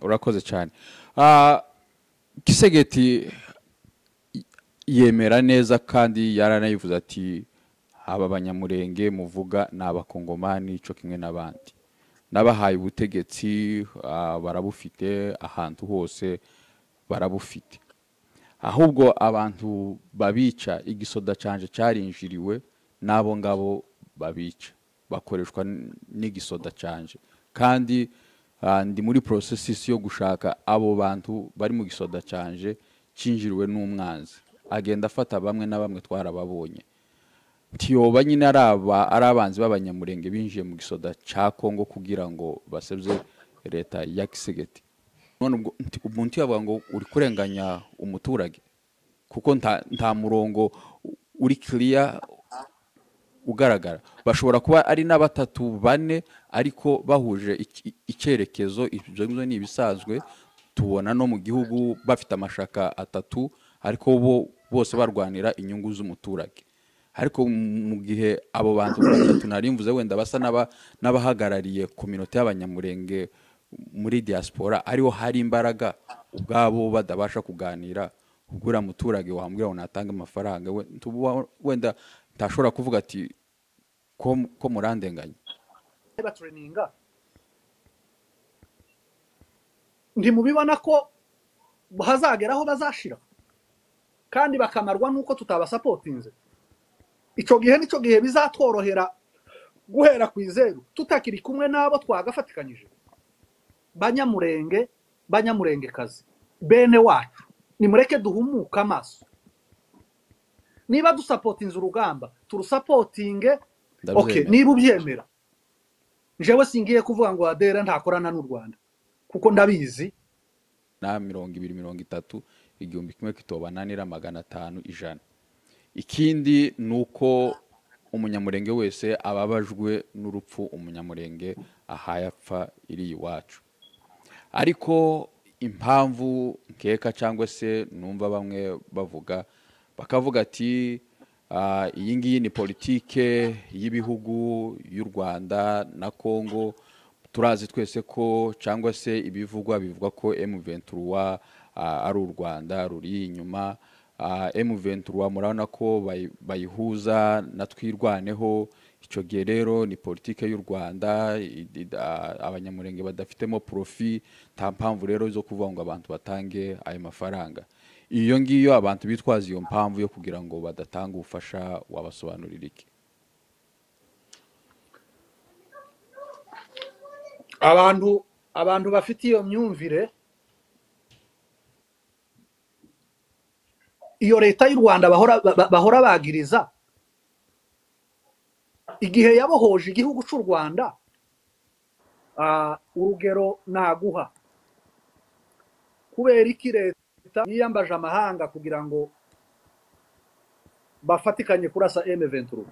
urakoze cyane Ah, kisegeti yemera neza kandi yaranayivuze ati aba abanyamurenge muvuga ni abakongomani cyo kimwe n'abandi n'abahaye ubutegetsi ah, barabufite ahantu hose barabufite ahubwo abantu babica igisoda cyanje cyarinjiriwe n'abo ngabo babica bakoreshwa n- n'igisoda cyanje kandi ah, ndi muri porosesisi yo gushaka abo bantu bari mu gisoda cyanje cyinjiriwe n'umwanzi agenda afata bamwe na bamwe twarababonye tiyoba nyine ari aba ari abanzi b'abanyamurenge binjiye mu gisoda cya kongo kugira ngo basebye leta ya kisegeti none ubwo nti- umuntu yavuga ngo uri kurenganya umuturage kuko nta nta murongo u- uri kiriya ugaragara bashobora kuba ari na batatu bane ariko bahuje iki- icyerekezo ibyo ngibyo ni ibisanzwe tubona no mu gihugu bafite amashaka atatu ariko bo bose barwanira inyungu z'umuturage ariko mu gihe abo bantu batatu nari mvuze wenda basa n'aba- n'abahagarariye kominote y'abanyamurenge muri diaspora ariho hari imbaraga ubwabo badabasha kuganira ubwo uriya muturage wambwira ngo natange amafaranga we- ntuba- wenda ntashobora kuvuga ati ko ko murandenganya baturininga ntimubibona ko hazagera aho bazashira kandi bakamarwa n'uko tutabasapotinze icyo gihe nicyo gihe bizatworohera guhera ku izeru tutakiri kumwe n'abo twagafatikanyije banyamurenge banyamurengekazi bene wacu nimureke duhumuke amaso niba dusapotinze urugamba turusapotinge oke ndabyemera niba ubyemera jewe singiye kuvuga ngo adera ntakorana n'u rwanda kuko ndabizi na mirongo ibiri mirongo itatu igihumbi kimwe kitobananira magana atanu ijana ikindi ni uko umunyamurenge wese ababajwe n'urupfu umunyamurenge ahaye apfa iri iwacu ariko impamvu nkeka cyangwa se numva bamwe bavuga bakavuga ati "Ah, iyi ngiyi ni politike y'ibihugu y'u rwanda na congo turazi twese ko cyangwa se ibivugwa bivuga ko m23 ah, ari u rwanda ruri inyuma Ah, m23 murabona ko bayi- bayihuza na twirwaneho icyo gihe rero ni politike y'u rwanda i- i- a- abanyamurenge badafitemo porofi nta mpamvu rero zo kuvuga ngo abantu batange ayo mafaranga iyo ngiyo abantu bitwaza iyo mpamvu yo kugira ngo badatanga ubufasha wabasobanurira iki abantu abantu bafite iyo myumvire iyo leta y'u rwanda bahora ba- ba- bahora bagiriza igihe yabohoje igihugu cy'u rwanda ah, urugero naguha kubera iki leta yiyambaje amahanga kugira ngo bafatikanye kurasa m23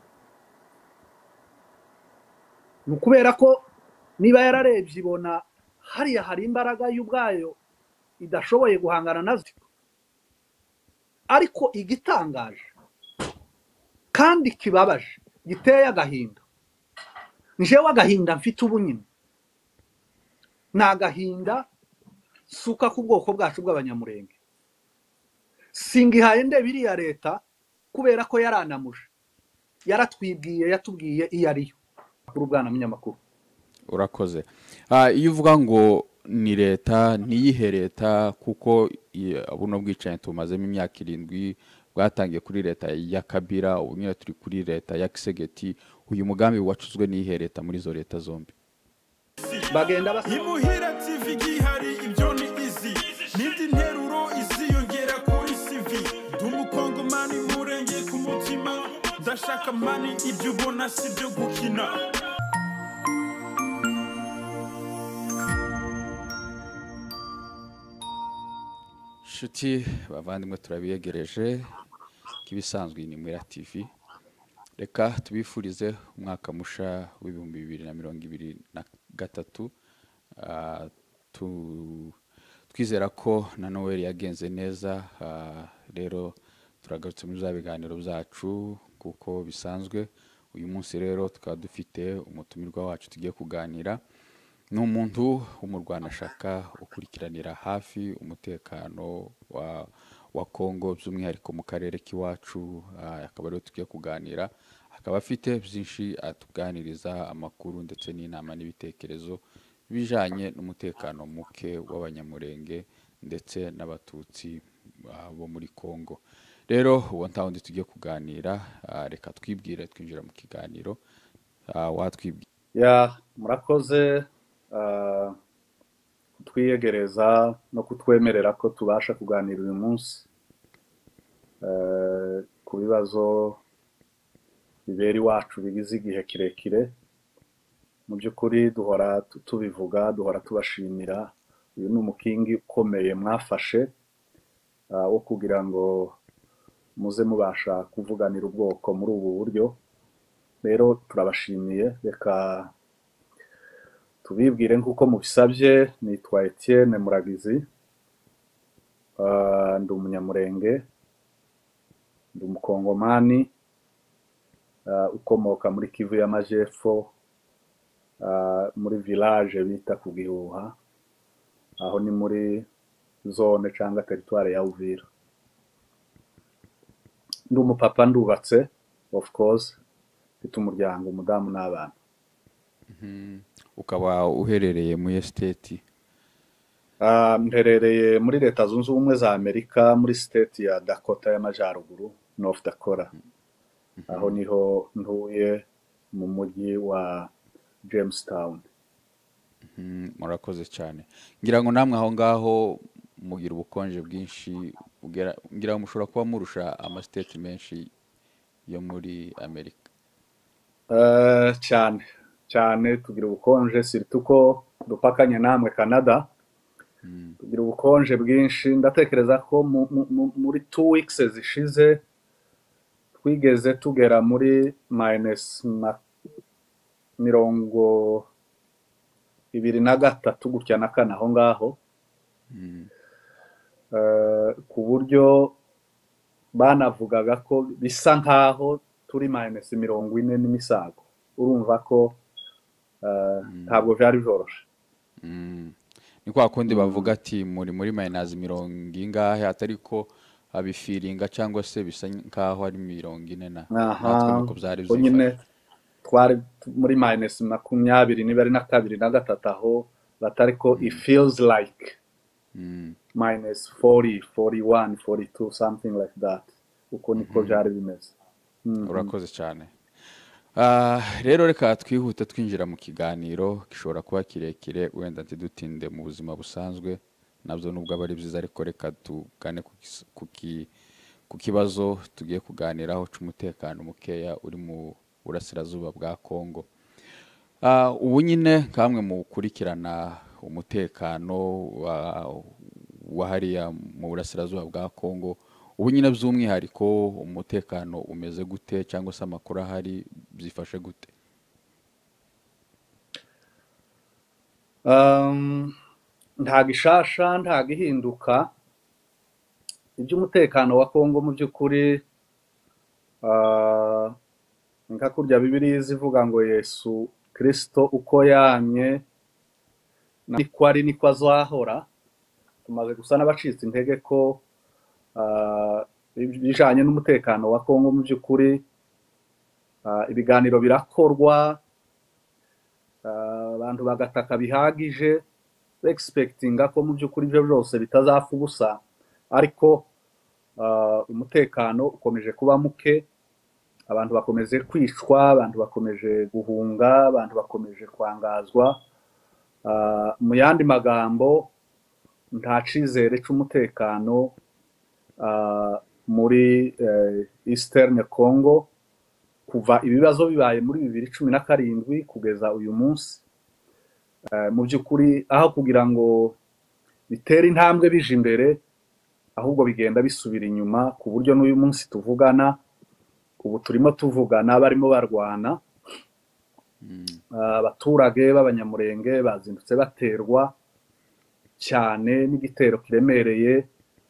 ni ukubera ko niba yararebye ibona hariya hari imbaraga y'ubwayo idashoboye guhangana nazo ariko igitangaje kandi kibabaje giteye agahinda njewe agahinda mfite ubu nyine ni agahinda suka ku bwoko bwacu bw'abanyamurenge singihaye ndeba iriya leta kubera ko yaranamuje yaratwibwiye yatubwiye iyo ariyo kuri ubwana munyamakuru urakoze Ah, iyo uvuga ngo ni leta ntiyihe leta kuko i- buno bwicanyi tubumazemo imyaka irindwi bwatangiye kuri leta ya kabira ubu nyine turi kuri leta ya kisegeti uyu mugambi wacuzwe n'iyihe leta muri izo leta zombi bagenda basaba imuhira tv gihari ibyo ni izi n'indi nteruro iziyongera kuri cv ndi umukongomani murenge ku mutima ndashaka mani ibyo ubona si byo gukina nshuti bavandimwe turabiyegereje nk'ibisanzwe iyi ni mwira tv reka tubifurize umwaka musha w'ibihumbi bibiri na mirongo ibiri na gatatu Ah, tu- twizera ko na noweli yagenze neza Ah, rero turagarutse muri za biganiro byacu kuko bisanzwe uyu munsi rero tukaba dufite umutumirwa wacu tugiye kuganira ni umuntu w'umurwana ashaka gukurikiranira hafi umutekano wa wa kongo by'umwihariko mu karere k'iwacu ah, akaba ariho tugiye kuganira akaba afite byinshi atuganiriza amakuru ndetse n'inama n'ibitekerezo bijanye n'umutekano muke w'abanyamurenge ndetse n'abatutsi ah, bo muri kongo rero uwo nta wundi tugiye kuganira ah, reka twibwire twinjira mu kiganiro Ah, watwibwira ya murakoze ah, kutwiyegereza no kutwemerera ko tubasha kuganira uyu munsi eh, ku bibazo bibera iwacu bigize igihe kirekire mu by'ukuri duhora tu- tubivuga duhora tubashimira uyu ni umukingi ukomeye mwafashe ah, wo kugira ngo muze mubasha kuvuganira ubwoko muri ubu buryo rero turabashimiye reka tubibwire nk'uko mubisabye nitwa Etienne Muragizi Ah, ndi umunyamurenge ndi umukongomani ah, ukomoka muri kivu y'amajyepfo ah, muri village bita ku gihuha aho ni muri zone cyangwa teritwari ya uvira ndi umupapa ndubatse of course mfite umuryango umudamu n'abana ukaba uherereye muri esiteti Ah, mperereye muri leta zunze ubumwe za amerika muri state ya dakota y'amajyaruguru north dakota aho niho ntuye mu mujyi wa jamestown Mm, murakoze cyane ngira ngo namwe aho ngaho mugira ubukonje bwinshi bugera- ngira ngo mushobora kuba murusha amasiteti menshi yo muri amerika Eh, cyane cyane tugira ubukonje siritu ko dupakanye namwe canada tugira ubukonje bwinshi ndatekereza ko mu- mu- mu- muri two weeks zishize twigeze tugera muri minus ma- mirongo ibiri na gatatu gutya na kane aho ngaho Eh, ku buryo banavugaga ko bisa nkaho turi minus mirongo ine n'imisago urumva ko eh, ntabwo byari byoroshye Mm. ni kwa kundi bavuga ati muri muri mayinazi mirongo ingahe atari ko abifiringa cyangwa se bisa nkaho ari mirongo ine na natwe aha nuko byari ubwo nyine byifashe twari tu- muri minus makumyabiri niba ari na kabiri na gatatu aho batari ko it feels like Mm. minus 40 41 42 something like that uko niko byari bimeze Mhm. urakoze cyane Ah, rero reka twihute twinjira mu kiganiro gishobora kuba kirekire wenda ntidutinde mu buzima busanzwe nabyo nubwo aba ari byiza ariko reka tugane ku kis- ku ki- ku kibazo tugiye kuganiraho cy'umutekano mukeya uri mu burasirazuba bwa kongo Ah, ubu nyine kamwe mu gukurikirana umutekano wa- wa hariya mu burasirazuba bwa kongo ubu nyine by'umwihariko umutekano umeze gute cyangwa se amakuru ahari byifashe gute Um, nta gishasha nta gihinduka iby'umutekano wa kongo mu by'ukuri ah, nka kurya bibiriya ivuga ngo yesu kirisito uko yamye niko ari niko azahora tumaze gusa n'abacitse intege ko ah, ibijanye n'umutekano wa kongo mu by'ukuri ah, ibiganiro birakorwa Ah, abantu bagataka bihagije begispektinga ko mu by'ukuri ibyo byose bitazapfa ubusa ariko ah, umutekano ukomeje kuba muke abantu bakomeje kwicwa abantu bakomeje guhunga abantu bakomeje kwangazwa Ah, mu yandi magambo nta cyizere cy'umutekano ah, muri eh, eastern congo kuva ibibazo bibaye muri bibiri cumi na karindwi kugeza uyu munsi Eh, mu by'ukuri aho kugira ngo bitere intambwe bije imbere ahubwo bigenda bisubira inyuma ku buryo n'uyu munsi tuvugana ubu turimo tuvugana barimo barwana Eh, abaturage b'abanyamurenge bazindutse baterwa cyane n'igitero kiremereye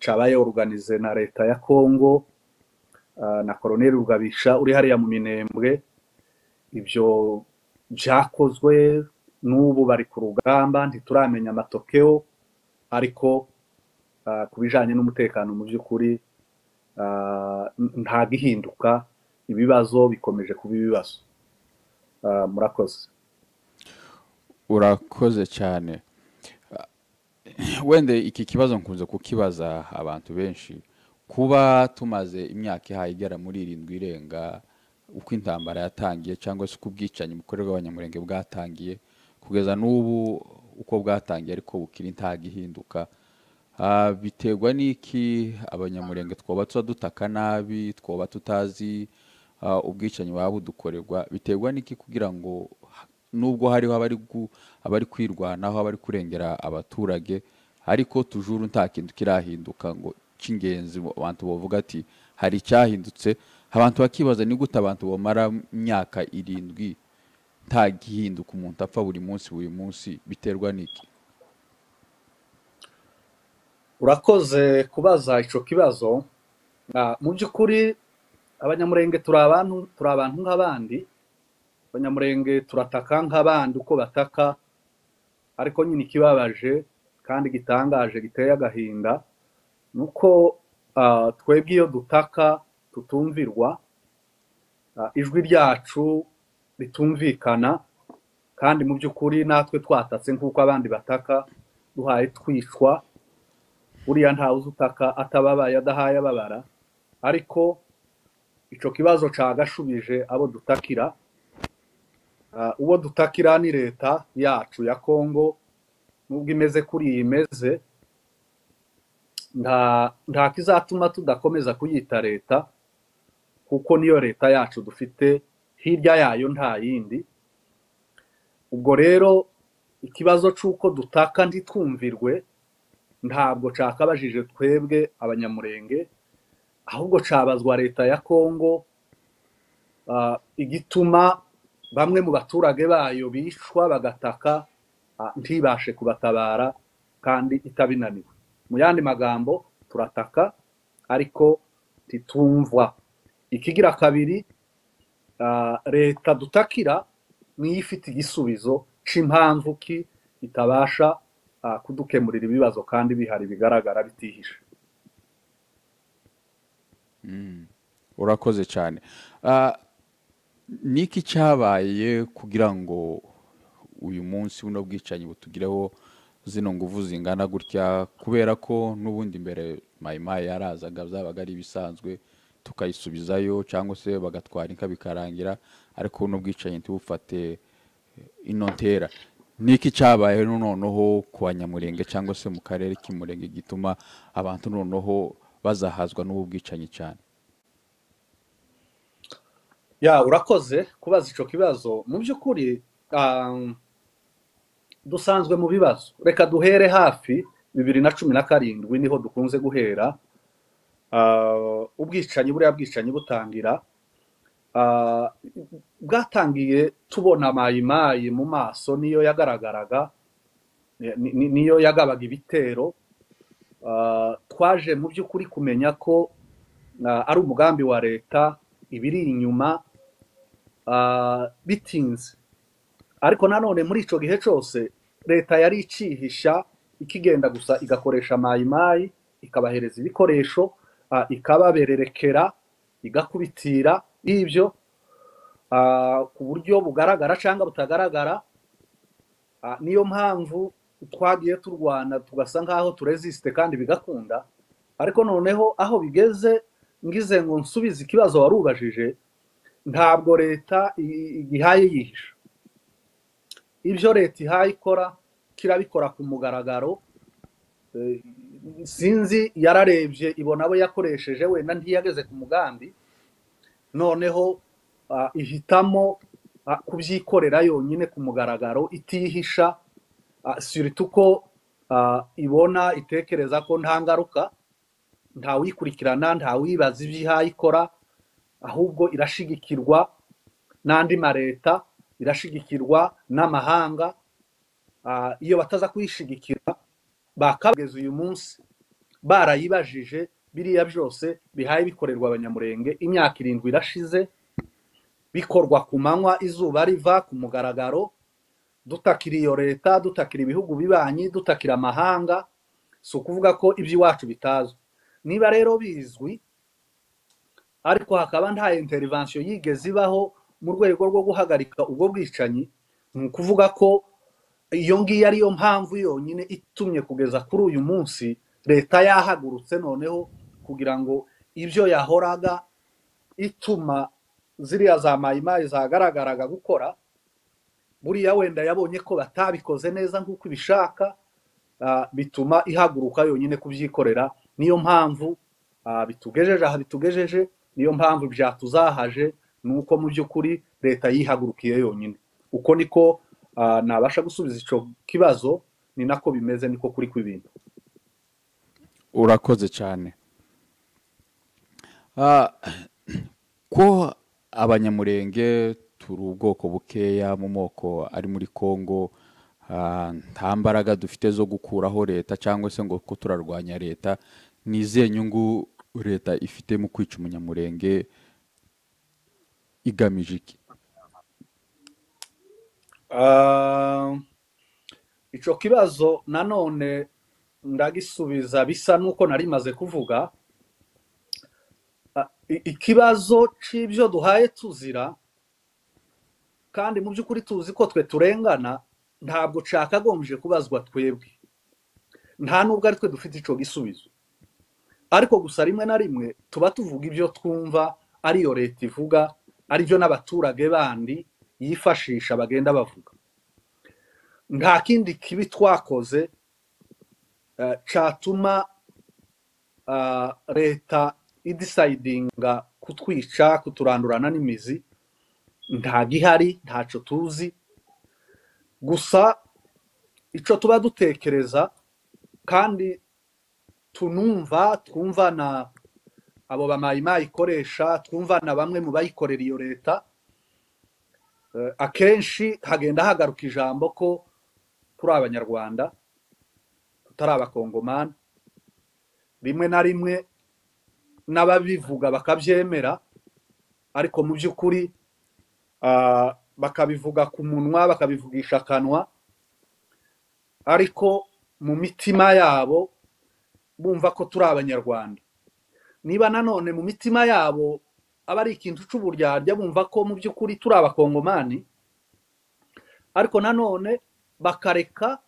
cabaye organize na leta ya kongo eh, na koloneli rugabisha uri hariya mu minembwe ibyo byakozwe n'ubu bari ku rugamba ntituramenya amatokeo ariko ah, ku bijyanye n'umutekano mu by'ukuri ah, n- ntabwo ihinduka ibibazo bikomeje kuba ibibazo Ah, murakoze urakoze cyane wenda iki kibazo nkunze kukibaza abantu benshi kuba tumaze imyaka ihaye igera muri irindwi irenga uko intambara yatangiye cyangwa se uko ubwicanyi bukorerwa abanyamurenge bwatangiye kugeza n'ubu uko bwatangiye ariko bukiri ntago ihinduka Ah, biterwa n'iki abanyamurenge twaba tuba dutaka nabi twaba tutazi ah, ubwicanyi buba budukorerwa biterwa n'iki kugira ngo nubwo hariho abari gu- abari kwirwanaho abari kurengera abaturage ariko tujuru nta kintu kirahinduka ngo cy'ingenzi bo- abantu bavuga ati hari icyahindutse abantu bakibaza ni gute abantu bamara imyaka irindwi nta gihinduka umuntu apfa buri munsi buri munsi biterwa n'iki urakoze kubaza icyo kibazo Ah, mu by'ukuri abanyamurenge turi abantu turi abantu nk'abandi abanyamurenge turataka nk'abandi uko bataka ariko nyine ikibabaje kandi gitangaje giteye agahinda ni uko ah, twebwe iyo dutaka tutumvirwa ah, ijwi ryacu ritumvikana kandi mu by'ukuri natwe twatatse nk'uko abandi bataka duhaye twicwa buriya ntawe uzi utaka atababaye adahaye ababara ariko icyo kibazo cagashubije abo dutakira Ah, uwo dutakira ni leta yacu ya kongo nubwo imeze kuri iyi imeze nta nta kizatuma tudakomeza kuyita leta kuko niyo leta yacu dufite hirya yayo nta yindi ubwo rero ikibazo c'uko dutaka ntitwumvirwe ntabwo cyakabajije twebwe abanyamurenge ahubwo cabazwa leta ya kongo ah, igituma bamwe mu baturage bayo bicwa bagataka ah, ntibashe kubatabara kandi itabinaniwe mu yandi magambo turataka ariko titumvwa ikigira kabiri ah, leta dutakira niyo ifite igisubizo c'impamvu ki itabasha ah, kudukemurira ibibazo kandi bihari bigaragara bitihishe urakoze cyane Ah, ni iki cyabaye kugira ngo uyu munsi buno bwicanyi butugireho zino nguvu zingana gutya kubera ko n'ubundi mbere mayimayi yarazaga byabaga ari ibisanzwe tukayisubizayo cyangwa se bagatwara inka bikarangira ariko buno bwicanyi ntibufate ino ntera ni iki cyabayeho noneho ku banyamurenge cyangwa se mu karere k'imurenge gituma abantu noneho bazahazwa n'ubu bwicanyi cyane ya urakoze kubaza icyo kibazo mu by'ukuri um, dusanzwe mu bibazo reka duhere hafi bibiri na cumi na karindwi niho dukunze guhera Ah, ubwicanyi buriya bwicanyi butangira Ah, bwatangiye tubona mayimayi mu maso niyo yagaragaraga ni- ni- niyo yagabaga ibitero Ah, twaje mu by'ukuri kumenya ko ah, ari umugambi wa leta ibiri inyuma ah, bitinze ariko nanone muri icyo gihe cyose leta yari icihisha ikigenda gusa igakoresha mayimayi ikabahereza ibikoresho ah, ikababererekera igakubitira ibyo ah, ku buryo bugaragara cyangwa butagaragara Ah, niyo mpamvu twagiye turwana tugasa nk'aho turesisite kandi bigakunda ariko noneho aho bigeze ngize ngo nsubize ikibazo wari ubajije ntabwo leta i- igihaye yihisha ibyo leta ihaye ikora kirabikora ku mugaragaro Eh, sinzi yararebye ibona abo yakoresheje wenda ntiyageze ku mugambi noneho ah, ihitamo ah, kubyikorera yonyine ku mugaragaro itihisha ah, surtout ko ah, ibona itekereza ko nta ngaruka ntawikurikirana ntawibaza iby'ihaye ikora ahubwo irashigikirwa n'andi maleta irashigikirwa n'amahanga Ah, iyo bataza kuyishigikira bakageza uyu munsi barayibajije biriya byose bihaye bikorerwa abanyamurenge imyaka irindwi irashize bikorwa ku manywa izuba riva ku mugaragaro dutakira iyo leta dutakira ibihugu bibanyi dutakira amahanga si ukuvuga ko iby'iwacu bitazwi niba rero bizwi ariko hakaba nta interivansiyo yigeze ibaho mu rwego rwo guhagarika ubwo bwicanyi ni ukuvuga ko iyo ngiyo ariyo mpamvu yonyine itumye kugeza kuri uyu munsi leta yahagurutse noneho kugira ngo ibyo yahoraga ituma ziriya za mayimayi zagaragaraga gukora buriya wenda yabonye ko batabikoze neza nk'uko ibishaka bituma ihaguruka yonyine kubyikorera niyo mpamvu bitugejeje aha bitugejeje niyo mpamvu byatuzahaje ni uko mu by'ukuri leta yihagurukiye yonyine uko niko nabasha gusubiza icyo kibazo ni nako bimeze niko kuri kw'ibintu urakoze cyane ko abanyamurenge turi ubwoko bukeya mu moko ari muri congo nta mbaraga dufite zo gukuraho leta cyangwa se ngo ko turarwanya leta ni izihe nyungu leta ifite mu kwica umunyamurenge igamije iki icyo kibazo nanone ndagisubiza bisa n'uko nari maze kuvuga ikibazo cy'ibyo duhaye tuzira kandi mu by'ukuri tuzi ko twe turengana ntabwo cyakagombye kubazwa twebwe nta nubwo ari twe dufite icyo gisubizo ariko gusa rimwe na rimwe tuba tuvuga ibyo twumva ariyo leta ivuga aribyo n'abaturage bandi yifashisha bagenda bavuga nta kindi kibi twakoze cyatuma leta idisayidinga kutwica kuturandurana n'imizi nta gihari ntacyo tuzi gusa icyo tuba dutekereza kandi tunumva twumva na abo bamayimayi ikoresha twumva na bamwe mu bayikorera iyo leta akenshi hagenda hagaruka ijambo ko turi abanyarwanda tutari abakongomani rimwe na rimwe n'ababivuga bakabyemera ariko mu by'ukuri bakabivuga ku munwa bakabivugisha akanwa ariko mu mitima yabo bumva ko turi abanyarwanda niba nanone mu mitima yabo aba ari ikintu cy'uburyarya bumva ko mu by'ukuri turi abakongomani ariko nanone bakareka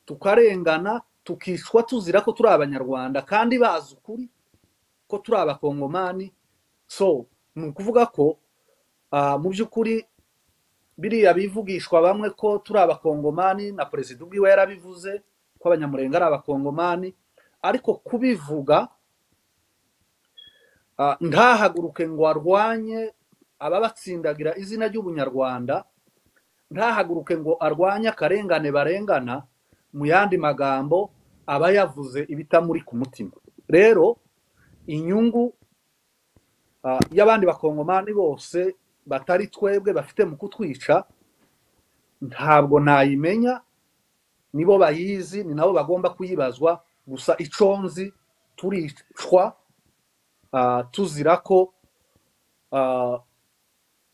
tukarengana tukishwa tuzira ko turi abanyarwanda kandi bazi ukuri ko turi abakongomani so ni ukuvuga ko mu by'ukuri biriya bivugishwa bamwe ko turi abakongomani na perezida ubwiwe yarabivuze ko abanyamurenge ari abakongomani ariko kubivuga ntahaguruke ngo arwanye ababatsindagira izina ry'ubunyarwanda ntahaguruke ngo arwanye akarengane barengana mu yandi magambo aba yavuze ibitamuri ku mutima rero inyungu y'abandi bakongomani bose batari twebwe bafite mu kutwica ntabwo nayimenya nibo bayizi ni nabo bagomba kuyibazwa gusa iconzi turicwa tuzira ko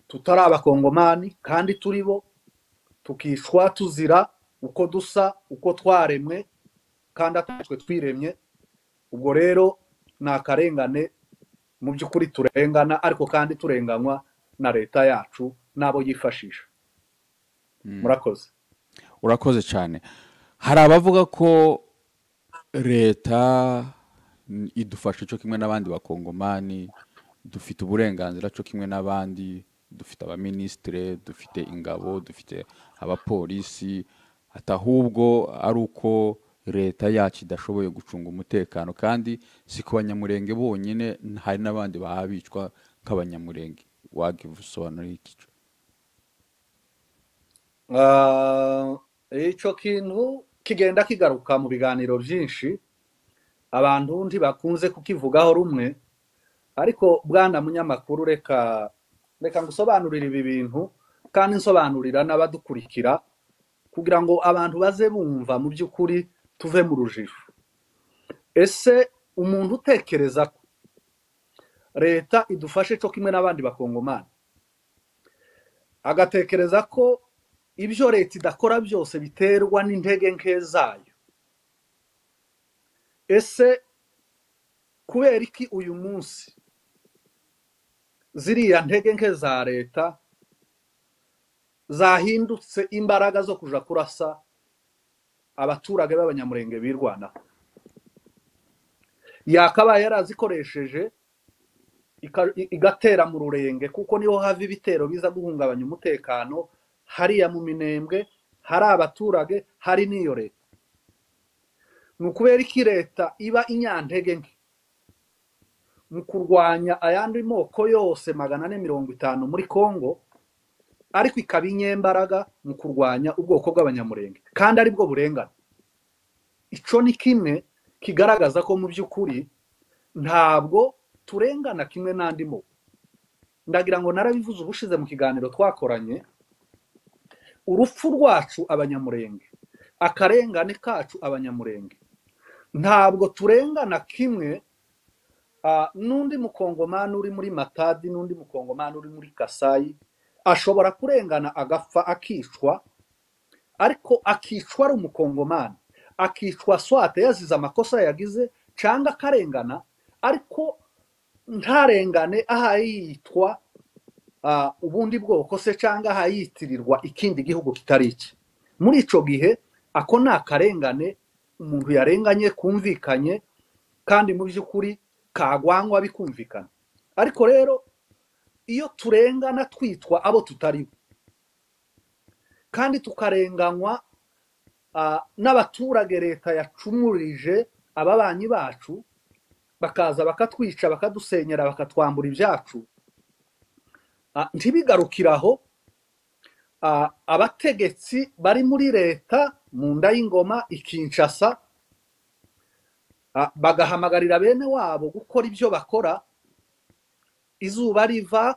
tutari abakongomani kandi turi bo tukishwa tuzira uko dusa uko twaremwe kandi atatwe twiremye ubwo rero ni akarengane mu by'ukuri turengana ariko kandi turenganywa na leta yacu n'abo yifashisha murakoze urakoze cyane hari abavuga ko leta idufasha cyo kimwe n'abandi bakongomani dufite uburenganzira cyo kimwe n'abandi dufite abaminisitire dufite ingabo dufite abapolisi atahubwo ari uko leta yacu idashoboye gucunga umutekano kandi si ku banyamurenge bonyine hari n'abandi bahabicwa nk'abanyamurenge wagiye usobanura igice icyo kintu kigenda kigaruka mu biganiro byinshi abantu undi bakunze kukivugaho rumwe ariko bwana munyamakuru reka reka ngo usobanurire ibi bintu kandi nsobanurira n'abadukurikira kugira ngo abantu baze bumva mu by'ukuri tuve mu rujijo ese umuntu utekereza ko leta idufashe cyo kimwe n'abandi bakongomani agatekereza ko ibyo leta idakora byose biterwa n'intege nke zayo ese kubera iki uyu munsi ziriya ntege nke za leta zahindutse imbaraga zo kujya kurasa abaturage b'abanyamurenge birwanaho yakabaye yarazikoresheje igatera mu rurenge kuko niho hava ibitero biza guhungabanya umutekano hariya mu minembwe hari abaturage hari n'iyo leta ni ukubera iki leta iba inyantege nke mu kurwanya ayandi moko yose magana ane mirongo itanu muri congo ariko ikaba inyembaraga mu kurwanya ubwoko bw'abanyamurenge kandi ari bwo burengana icyo ni kimwe kigaragaza ko mu by'ukuri ntabwo turengana kimwe n'andi moko ndagira ngo narabivuze ubushize mu kiganiro twakoranye urupfu rwacu abanyamurenge akarengane kacu abanyamurenge ntabwo turengana kimwe n'undi mukongomani uri muri matadi n'undi mukongomani uri muri kasayi ashobora kurengana agapfa akicwa ariko akicwa ari umukongomani akicwa swate yazize amakosa yagize cyangwa akarengana ariko ntarengane aha yitwa ubundi bwoko se cyangwa aha yitirirwa ikindi gihugu kitari iki muri icyo gihe ako ni akarengane umuntu yarenganye kumvikanye kandi mu by'ukuri kagwangwa bikumvikana ariko rero iyo turengana twitwa abo tutari bo kandi tukarenganywa n'abaturage leta yacumurije ababanyi bacu bakaza bakatwica bakadusenyera bakatwambura ibyacu ntibigarukiraho abategetsi bari muri leta mu nda y'ingoma ikinshasa bagahamagarira bene wabo gukora ibyo bakora izuba riva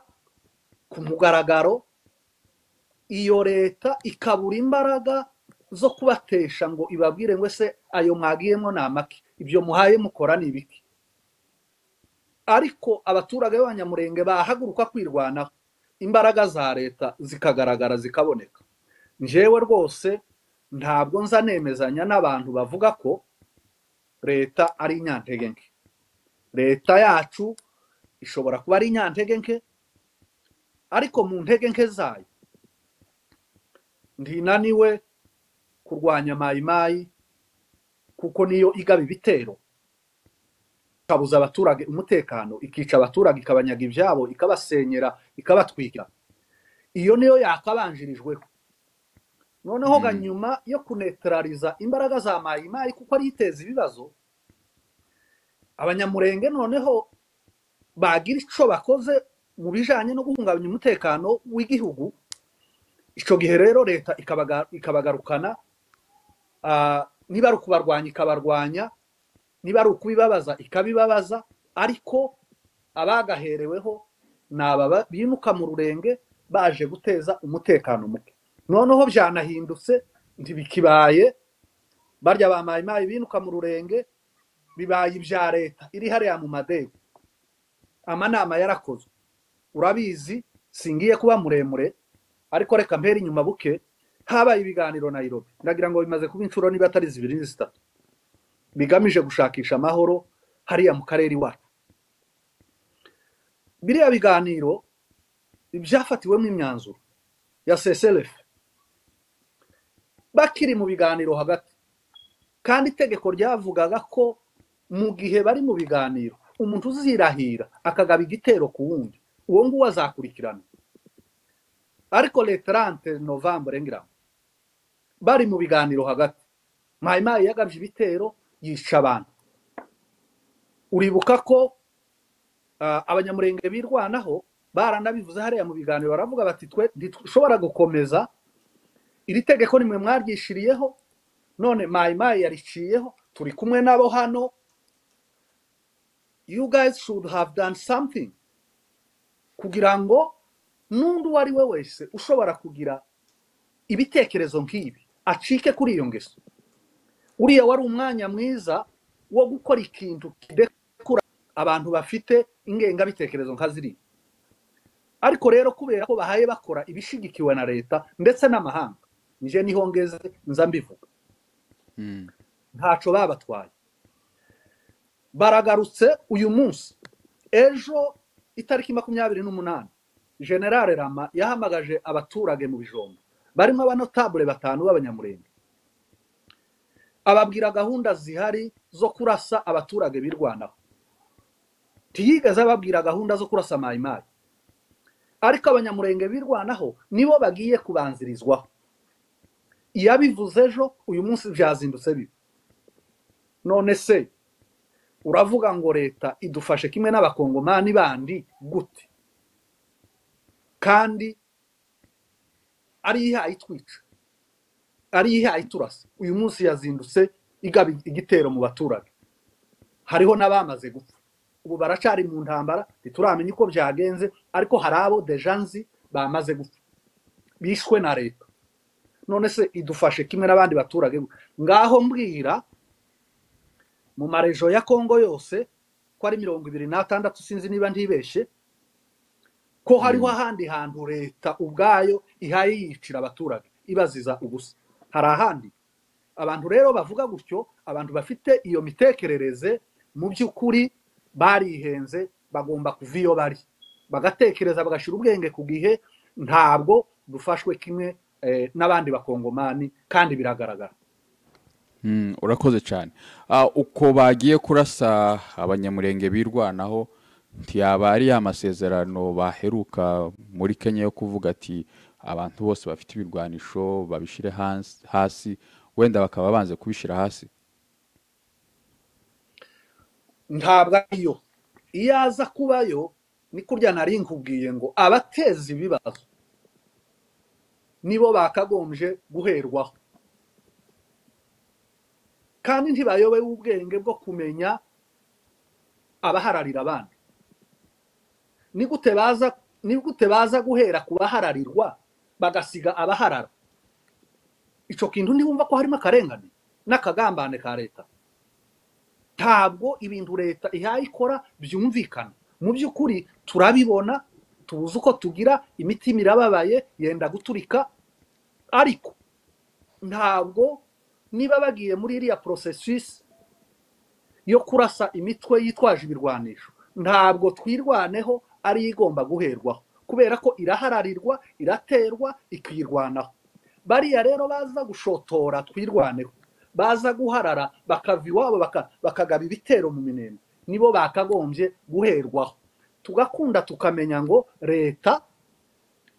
ku mugaragaro iyo leta ikabura imbaraga zo kubatesha ngo ibabwire ngo ese ayo mwagiyemo ni amaki ibyo muhaye mukora ni ibiki ariko abaturage b'abanyamurenge bahaguruka kwirwanaho imbaraga za leta zikagaragara zikaboneka njyewe rwose ntabwo nza nemezanya n'abantu bavuga ko leta ari inyantege nke leta yacu ishobora kuba ari inyantege nke ariko mu ntege nke zayo ntinaniwe kurwanya mayimayi kuko niyo igaba ibitero ikabuza abaturage umutekano ikica abaturage ikabanyaga ibyabo ikabasenyera ikabatwika iyo niyo yakabanjirijweho noneho ga nyuma yo kunetarariza imbaraga za mayimayi kuko ariyo iteza ibibazo abanyamurenge noneho bagira icyo bakoze mu bijyanye no guhungabanya umutekano w'igihugu icyo gihe rero leta ikabagarukana niba ari ukubarwanya ikabarwanya niba ari ukubibabaza ikabibabaza ariko abagahereweho ni aba bimuka mu rurenge baje guteza umutekano muke noneho byanahindutse ntibikibaye barya ba mayimayi binuka mu rurenge bibaye ibya leta iri hariya mu madebe amanama yarakozwe urabizi singiye kuba muremure ariko reka mpera inyuma buke habaye ibiganiro nayirobi ndagira ngo bimaze kuba inshuro niba atari zibiri zitatu bigamije gushakisha amahoro hariya mu karere iwacu biriya biganiro ibyafatiwemo imyanzuro ya seselefe bakiri mu biganiro hagati kandi itegeko ryavugaga ko mu gihe bari mu biganiro umuntu uzirahira akagaba igitero ku wundi uwo nguwo azakurikirana ariko leterante novambure ngira ngo bari mu biganiro hagati mayimayi yagabye ibitero yica abantu uribuka ko abanyamurenge birwanaho baranabivuze hariya mu biganiro baravuga bati twe ntitushobora gukomeza iri tegeko nimwe mwaryishiriyeho none mayimayi yariciyeho turi kumwe nabo hano you guys should have done something kugira ngo n'undi uwo ari we wese ushobora kugira ibitekerezo nk'ibi acike kuri iyo ngeso uriya wari umwanya mwiza wo gukora ikintu kidekura abantu bafite ingengabitekerezo nka ziriya ariko rero kubera ko bahaye bakora ibishyigikiwe na leta ndetse n'amahanga nije niho ngeze nza mbivuga ntaco babatwaye baragarutse uyu munsi ejo itariki makumyabiri n'umunani generale rama yahamagaje abaturage mu bijombo barimo abanotabure batanu b'abanyamurenge ababwira gahunda zihari zo kurasa abaturage birwanaho ntiyigeze ababwira gahunda zo kurasa mayimayi ariko abanyamurenge birwanaho nibo bagiye kubanzirizwaho iyabivuze ejo uyu munsi byazindutse bibi none se uravuga ngo leta idufashe kimwe n'abakongomani bandi gute kandi ari ihaye itwica ari ihaye iturasa uyu munsi yazindutse igaba igitero mu baturage hariho n'abamaze gupfa ubu baracari mu ntambara ntituramenya uko byagenze ariko hari abo dejanzi bamaze gupfa bishwe na leta none se idufashe kimwe n'abandi baturage ngaho mbwira mu marejo ya kongo yose ko ari mirongo ibiri n'atandatu sinzi niba ntibeshye ko hariho ahandi hantu leta ubwayo ihaye yicira abaturage ibaziza ubusa hari ahandi abantu rero bavuga gutyo abantu bafite iyo mitekerereze mu by'ukuri barihenze bagomba kuva iyo bari bagatekereza bagashyira ubwenge ku gihe ntabwo dufashwe kimwe eh, n'abandi bakongomani kandi biragaragara Mm, urakoze cyane Ah, uko bagiye kurasa abanyamurenge birwanaho ntiyaba ari ya masezerano baheruka muri kenya yo kuvuga ati abantu bose bafite ibirwanisho babishyire hans- hasi wenda bakaba banze kubishyira hasi ntabwo ariyo iyo aza kubayo ni kurya nari nkubwiye ngo abateza ibibazo nibo bakagombye guherwaho kandi ntibayobewe ubwenge bwo kumenya abahararira abandi ni gute baza ni gute baza guhera ku bahararirwa bagasiga abaharara icyo kintu ntibumva ko harimo akarengane n'akagambane ka leta ntabwo ibintu leta ihaye ikora byumvikana mu by'ukuri turabibona tuzi uko tugira imitima irababaye yenda guturika ariko ntabwo niba bagiye muri iriya porosesisi yo kurasa imitwe yitwaje ibirwanisho ntabwo twirwaneho ari yo igomba guherwaho kubera ko irahararwa iraterwa ikirwanaho bariya rero baza gushotora twirwaneho baza guharara bakava iwabo baka- bakagaba ibitero mu minembwe nibo bakagombye guherwaho tugakunda tukamenya ngo leta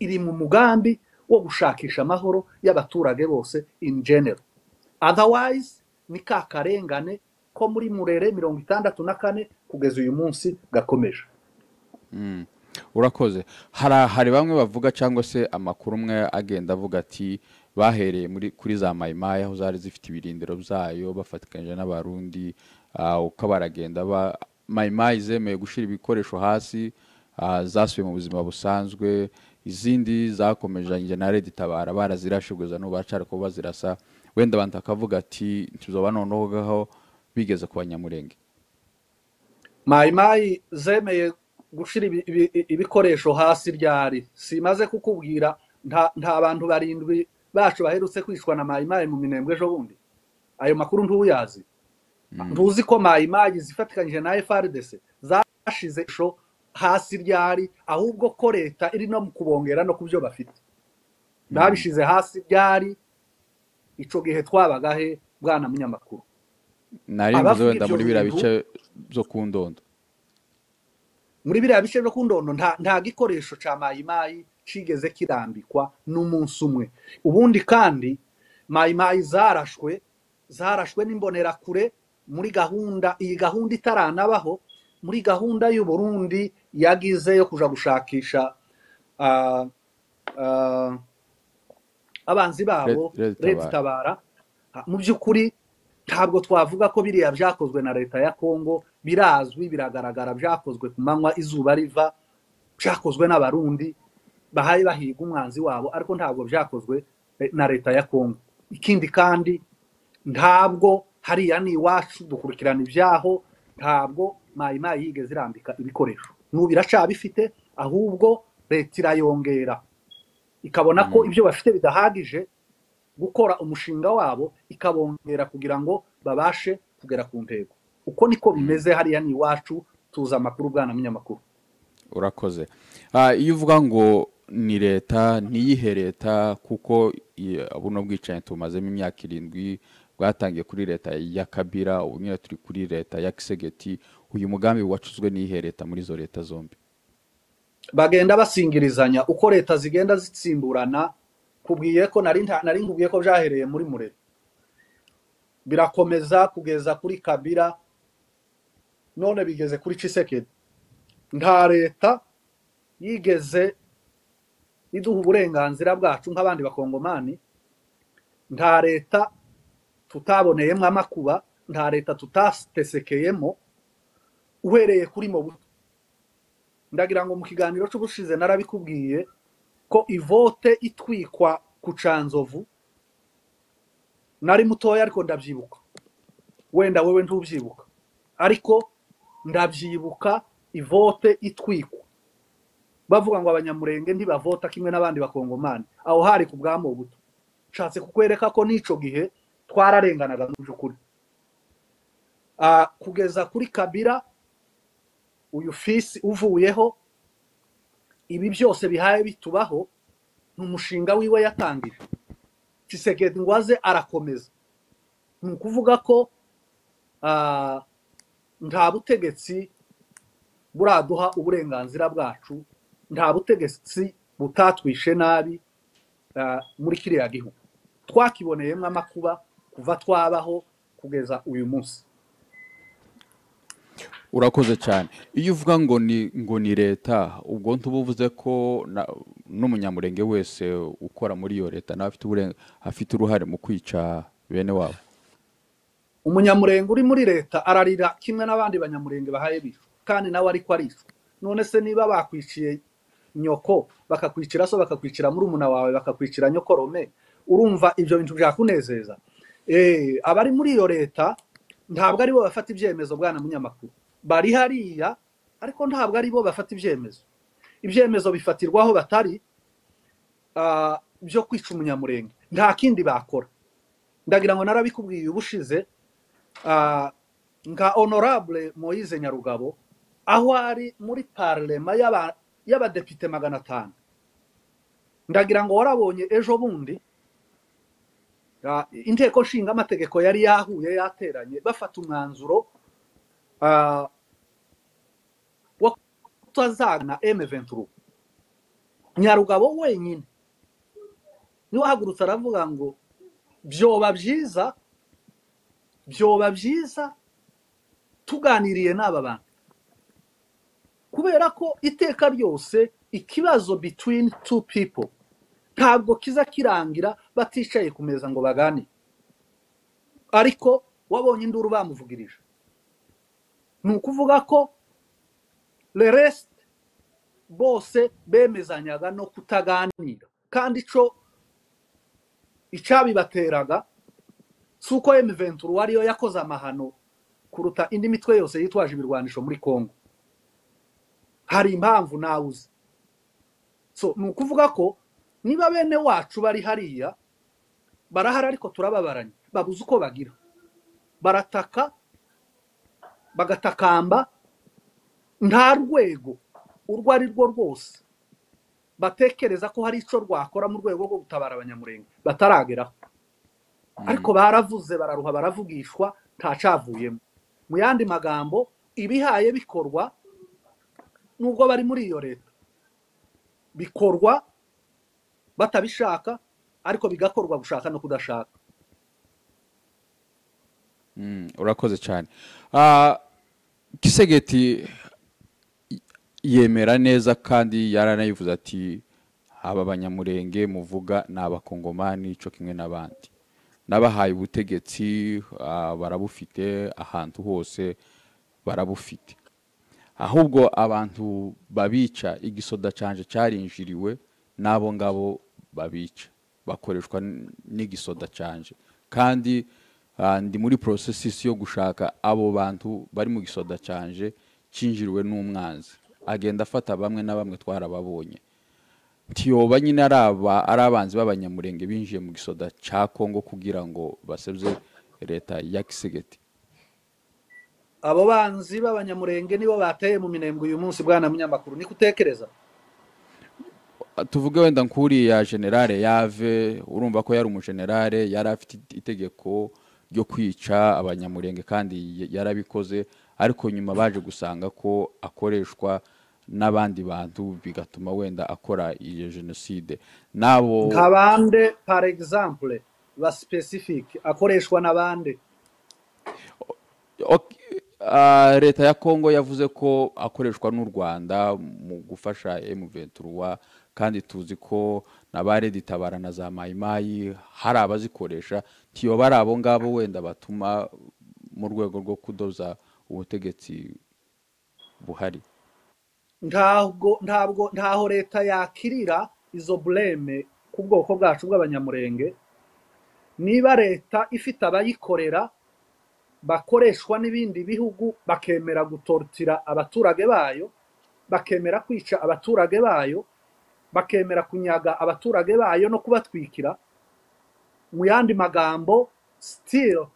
iri mu mugambi wo gushakisha amahoro y'abaturage bose in general otherwise ni ka karengane ko muri murere mirongo itandatu na kane kugeza uyu munsi gakomeje urakoze hari hari bamwe bavuga cyangwa se amakuru umwe agenda avuga ati bahereye muri kuri za mayimayi aho zari zifite ibirindiro byayo bafatikanyije n'abarundi ah, uko baragenda ba mayimayi zemeye gushyira ibikoresho hasi ah, zasubiye mu buzima busanzwe izindi zakomejanje na redi tabara barazirashe kugeza n'ubu baracara kuba bazirasa wenda abantu bakavuga ati ntizoba noneho ngaho bigeze ku banyamurenge mayimayi zemeye gushyira ibi- ibi- ibikoresho hasi ryari simaze kukubwira nta nta bantu barindwi bacu baherutse kwicwa na mayimayi mu minembwe ejo bundi ayo makuru ntuyazi ntuzi ko mayimayi zifatikanyije na frdc zashize isho hasi ryari ahubwo ko leta iri no mu kubongera no ku byo bafite babishize hasi ryari icyo gihe twabagahe bwana munyamakuru nari mvuze Abavuga wenda ibyo muri biriya bintu- bice byo ku ndondo muri biriya bice byo ku ndondo nta nta gikoresho cya mayimayi kigeze kirambikwa n'umunsi umwe ubundi kandi mayimayi zarashwe zarashwe n'imbonerakure muri gahunda iyi gahunda itaranabaho muri gahunda y'uburundi yagize yo kuja gushakisha ah, ah, abanzi babo Red- Red leta Tabara. itabara mu by'ukuri ntabwo twavuga ko biriya byakozwe na leta ya kongo birazwi biragaragara byakozwe ku manywa izuba riva byakozwe n'abarundi bahaye bahiga umwanzi wabo ariko ntabwo byakozwe eh, na leta ya kongo ikindi kandi ntabwo hariya ni iwacu dukurikirana ibyaho ntabwo mayimayi yigeze irambika ibikoresho n'ubu iracyabifite ahubwo leta irayongera ikabona ko ibyo bafite bidahagije gukora umushinga wabo ikabongera kugira ngo babashe kugera ku ntego uko niko bimeze hariya ni iwacu tuzi amakuru bwana munyamakuru urakoze Ah, iyo uvuga ngo ni leta ntiyihe leta kuko i- buno bwicanyi tumazemo imyaka irindwi bwatangiye kuri leta ya kabira ubu nyine turi kuri leta ya kisegeti uyu mugambi wacuzwe n'iyihe leta muri izo leta zombi bagenda basingirizanya uko leta zigenda zitsimburana kubwiye ko nari nta- nari nkubwiye ko byahereye muri murere birakomeza kugeza kuri kabira none bigeze kuri cisekedi nta leta yigeze iduha uburenganzira bwacu nk'abandi bakongomani nta leta tutaboneyemo amakuba nta leta tutatesekeyemo uhereye kuri mobutu ndagira ngo mu kiganiro cy'ubushize narabikubwiye ko ivote itwikwa ku canzovu nari mutoya ariko ndabyibuka wenda wewe ntubyibuka ariko ndabyibuka ivote itwikwa bavuga ngo abanyamurenge ntibavota kimwe n'abandi bakongomani aho hari ku bwa mobutu nshatse kukwereka ko n'ico gihe twararenganaga mu by'ukuri Ah, kugeza kuri kabira uyu fisi uvuyeho ibi byose bihaye bitubaho ni umushinga wiwe yatangije Tshisekedi ngo aze arakomeza ni ukuvuga ko ah, nta butegetsi buraduha uburenganzira bwacu nta butegetsi butatwishe nabi ah, muri kiriya gihugu twakiboneyemo amakuba kuva twabaho kugeza uyu munsi urakoze cyane iyo uvuga ngo ni ngo ni leta ubwo ntuba uvuze ko na- n'umunyamurenge wese ukora muri iyo leta nawe afite uburen- afite uruhare mu kwica bene wabo umunyamurenge uri muri leta ararira kimwe n'abandi banyamurenge bahaye bishwe kandi nawe ariko arishwe none se niba bakwiciye nyoko bakakwicira so bakakwicira murumuna wawe bakakwicira nyoko rome urumva ibyo bintu byakunezeza Eh, abari muri iyo leta ntabwo aribo bafata ibyemezo bwana munyamakuru bari hariya ariko ntabwo aribo bafata ibyemezo ibyemezo bifatirwa aho batari ah, byo kwica umunyamurenge nta kindi bakora ndagira ngo narabikubwiye ubushize Ah, nka honorable moise nyarugabo aho ari muri parlema y'aba- y'abadepite magana atanu ndagira ngo warabonye ejo bundi ah, inteko nshinga amategeko yari yahuye yateranye bafata umwanzuro ah, wo kutazagana m nyarugabo wenyine niwe ahagurutse aravuga ngo byoba byiza byoba byiza tuganiriye n'aba bantu kubera ko iteka ryose ikibazo between two people ntabwo kiza kirangira baticaye ku meza ngo baganire ariko wabonye induru bamuvugirije ni ukuvuga ko le rest bose bemezanyaga no kutaganira kandi ico icabibateraga si uko M23 ariyo yakoze amahano kuruta indi mitwe yose yitwaje ibirwanisho muri Kongo hari impamvu nawe uzi so ni ukuvuga ko niba bene wacu bari hariya barahari ariko turababaranye babuze uko bagira barataka bagatakamba nta rwego urwo ari rwo rwose batekereza ko hari icyo rwakora mu rwego rwo gutabara abanyamurenge batarageraho ariko baravuze bararuha baravugishwa ntacavuyemo mu yandi magambo ibihaye bikorwa nubwo bari muri iyo leta bikorwa batabishaka ariko bigakorwa gushaka no kudashaka Mm, urakoze cyane Ah, kisegeti y- yemera neza kandi yaranayivuze ati aba banyamurenge muvuga ni abakongomani cyo kimwe n'abandi n'abahaye ubutegetsi ah, barabufite ahantu hose barabufite ahubwo abantu babica igisoda canje cyarinjiriwe n'abo ngabo babica bakoreshwa n- n'igisoda canje kandi ah, ndi muri porosesisi yo gushaka abo bantu bari mu gisoda canje cyinjiriwe n'umwanzi agenda afata bamwe na bamwe twarababonye ntiyoba nyine ari aba ari abanzi b'abanyamurenge binjiye mu gisoda cya kongo kugira ngo baseruze leta ya kisegeti abo banzi b'abanyamurenge nibo bateye mu minembwe uyu munsi bwana munyamakuru niko utekereza tuvuge wenda nk'uriya generale yave urumva ko yari umugenerale yari afite itegeko ryo kwica abanyamurenge kandi yarabikoze ariko nyuma baje gusanga ko akoreshwa n'abandi bantu bigatuma wenda akora iyo jenoside n'abo nka bande par exemple ba specifique akoreshwa n'abande Ok, ah, leta ya kongo yavuze ko akoreshwa n'u rwanda mu gufasha m23 kandi tuzi ko na ba reditabara na za mayimayi hari abazikoresha ntiyoba ari abo ngabo wenda batuma mu rwego rwo kudoza ubutegetsi buhari ntabwo ntabwo ntaho leta yakirira izo bureme ku bwoko bwacu bw'abanyamurenge niba leta ifite abayikorera bakoreshwa n'ibindi bihugu bakemera gutorotira abaturage bayo bakemera kwica abaturage bayo bakemera kunyaga abaturage bayo no kubatwikira mu yandi magambo sitiro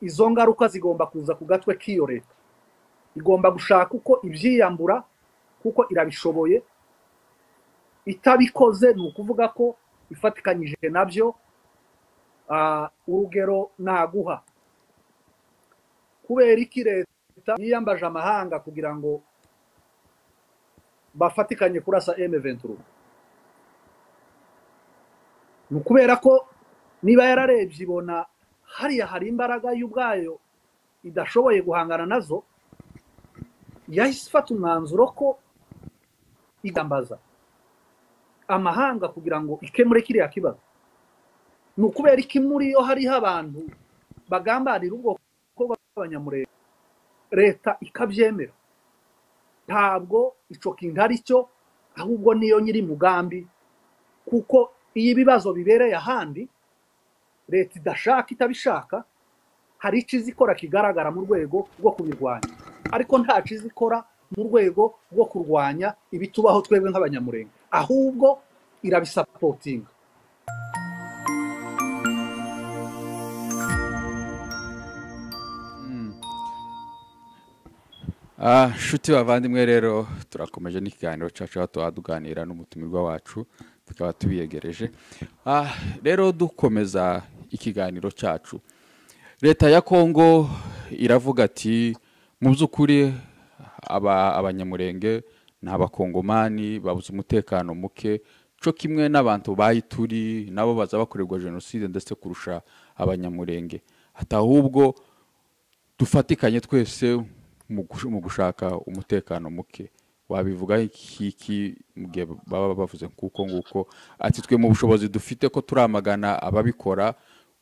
izo ngaruka zigomba kuza ku gatwe k'iyo leta igomba gushaka uko ibyiyambura kuko irabishoboye itabikoze ni ukuvuga ko ifatikanyije nabyo ah, urugero naguha kubera iki leta yiyambaje amahanga kugira ngo bafatikanye kurasa M23 ni ukubera ko niba yararebye ibona hariya hari imbaraga y'ubwayo idashoboye guhangana nazo yahise ifata umwanzuro ko igambaza amahanga kugira ngo ikemure kiriya kibazo ni ukubera iki muri yo hariho abantu bagambanira ubwoko bw'abanyamurenge leta ikabyemera ntabwo icyo kintu ari cyo ahubwo niyo nyiri mugambi kuko iyo ibibazo bibereye ahandi leta idashaka itabishaka hari icyo izi ikora kigaragara mu rwego rwo kubirwanya ariko nta cyiza ikora mu rwego rwo kurwanya ibitubaho twebwe nk'abanyamurenge ahubwo irabisapotinga Ah, nshuti bavandimwe rero turakomeje n'ikiganiro cyacu aho tuba tuganira n'umutumirwa wacu tukaba tubiyegereje Ah, rero dukomeza ikiganiro cyacu leta ya kongo iravuga ati mu by'ukuri aba abanyamurenge ni abakongomani babuze umutekano muke cyo kimwe n'abantu bayituri nabo baza bakorerwa jenoside ndetse kurusha abanyamurenge ati ahubwo dufatikanye twese mu gush- mu gushaka umutekano muke wabivuga iki mu gihe baba bavuze kuko nguko ati twe mu bushobozi dufite ko turamagana ababikora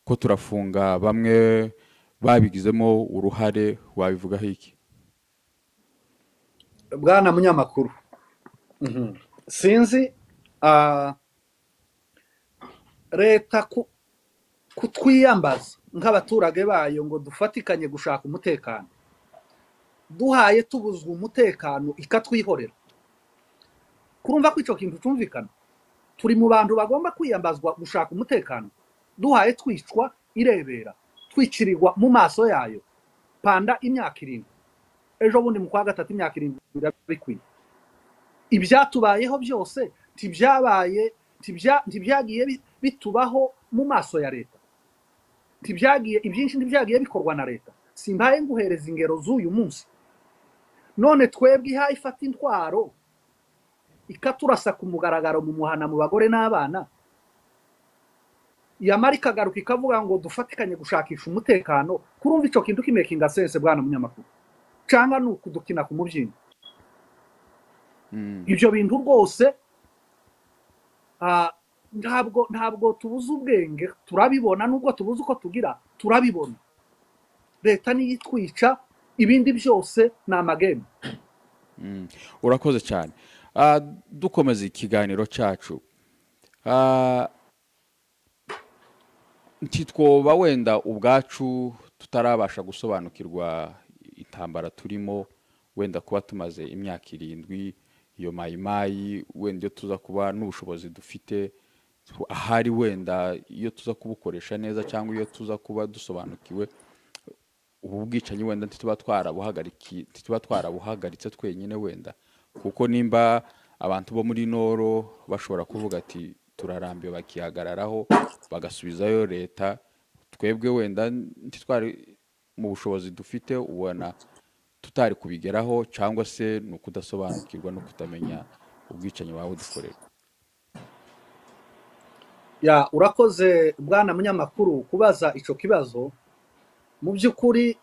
ko turafunga bamwe babigizemo uruhare wabivugaho iki bwana munyamakuru Mhm. sinzi ah, leta ku- kutwiyambaza nk'abaturage bayo ngo dufatikanye gushaka umutekano duhaye tubuzwa umutekano ikatwihorera kurumva ko icyo kintu cyumvikana turi mu bantu bagomba kwiyambazwa gushaka umutekano duhaye twicwa irebera twikirirwa mu maso yayo panda imyaka irindwi ejo bundi mu kwa gatatu imyaka irindwi biraba bikwiye ibyatubayeho byose ntibyabaye ntibya- ntibyagiye bi- bitubaho mu maso ya leta ntibyagiye ibyinshi ntibyagiye bikorwa na leta simbaye nguhereza ingero z'uyu munsi none twebwe ihaye ifata intwaro ikaturasa ku mugaragaro mu muhana mu bagore n'abana yamara ikagaruka ikavuga ngo dufatikanye gushakisha umutekano kurumva icyo kintu kimekinga sense bwana munyamakuru cyangwa ni ukudukina ku mubyimba Mm. ibyo bintu rwose ah, ntabwo ntabwo tubuze ubwenge turabibona nubwo tubuze uko tugira turabibona leta niyo itwica ibindi byose ni amagemu Mm. urakoze cyane Ah, dukomeza ikiganiro cyacu Ah, ntitwoba wenda ubwacu tutarabasha gusobanukirwa intambara turimo wenda kuba tumaze imyaka irindwi iyo mayimayi wenda iyo tuza kuba n'ubushobozi dufite ahari wenda iyo tuza kubukoresha neza cyangwa iyo tuza kuba dusobanukiwe ubu bwicanyi wenda ntituba twarabuhagariki ntituba twarabuhagaritse twenyine wenda kuko nimba abantu bo muri noro bashobora kuvuga ati turarambiwe bakihagararaho bagasubizayo leta twebwe wenda ntitwari mu bushobozi dufite ubona tutari kubigeraho cyangwa se ni ukudasobanukirwa no kutamenya ubwicanyi waba udukorera urakoze bwana munyamakuru kubaza icyo kibazo mu by'ukuri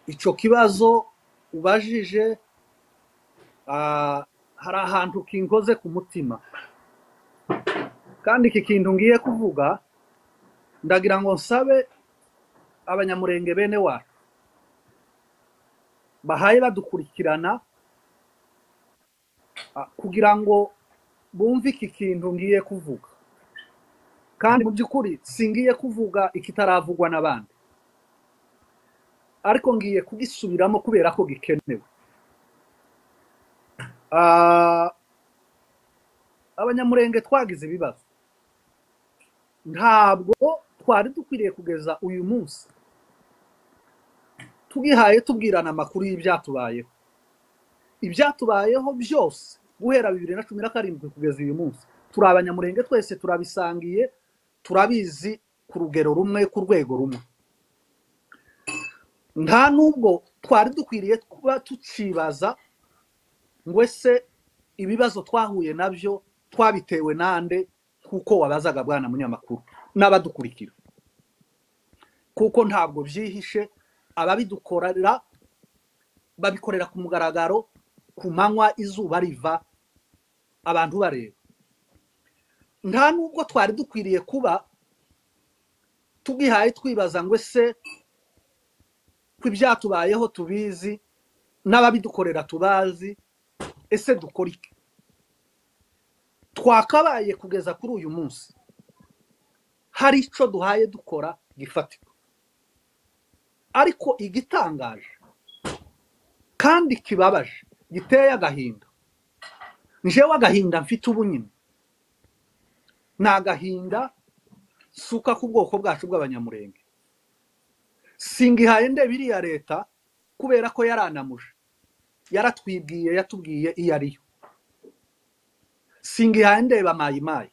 icyo kibazo ubajije hari ahantu kinkoze ku mutima kandi iki kintu ngiye kuvuga ndagira ngo nsabe abanyamurenge bene wacu bahaye badukurikirana kugira ngo bumve iki kintu ngiye kuvuga kandi mu by'ukuri singiye kuvuga ikitaravugwa n'abandi ariko ngiye kugisubiramo kubera ko gikenewe abanyamurenge twagize ibibazo ntabwo twari dukwiriye kugeza uyu munsi tugihaye tubwirana amakuru y'ibyatubayeho ibyatubayeho byose guhera bibiri na cumi na karindwi kugeza uyu munsi turi abanyamurenge twese turabisangiye turabizi ku rugero rumwe ku rwego rumwe nta n'ubwo twari dukwiriye kuba tukibaza ngo ese ibibazo twahuye nabyo twabitewe n'ande kuko wabazaga bwana munyamakuru n'abadukurikira kuko ntabwo byihishe ababidukorera babikorera ku mugaragaro ku manywa izuba riva abantu bareba nta n'ubwo twari dukwiriye kuba tugihaye twibaza ngo ese ko ibyatubayeho tubizi n'ababidukorera tubazi ese dukora iki twakabaye kugeza kuri uyu munsi hari icyo duhaye dukora gifatika ariko igitangaje kandi kibabaje giteye agahinda njewe agahinda mfite ubu nyine ni agahinda suka ku bwoko bwacu bw'abanyamurenge singihaye nde biriya leta kubera ko yaranamuje yaratwibwiye yatubwiye iyo ariyo singihaye ndeba mayimayi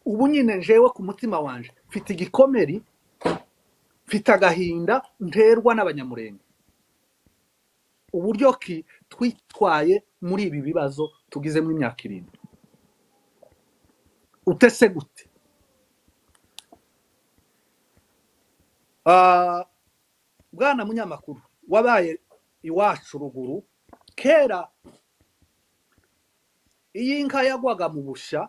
ubu nyine njewe ku mutima wanjye mfite igikomeri mfite agahinda nterwa n'abanyamurenge uburyo ki twitwaye muri ibi bibazo tugizemo imyaka irindwi utese gute bwana munyamakuru wabaye iwacu ruguru kera iyo inka yagwaga mu bushya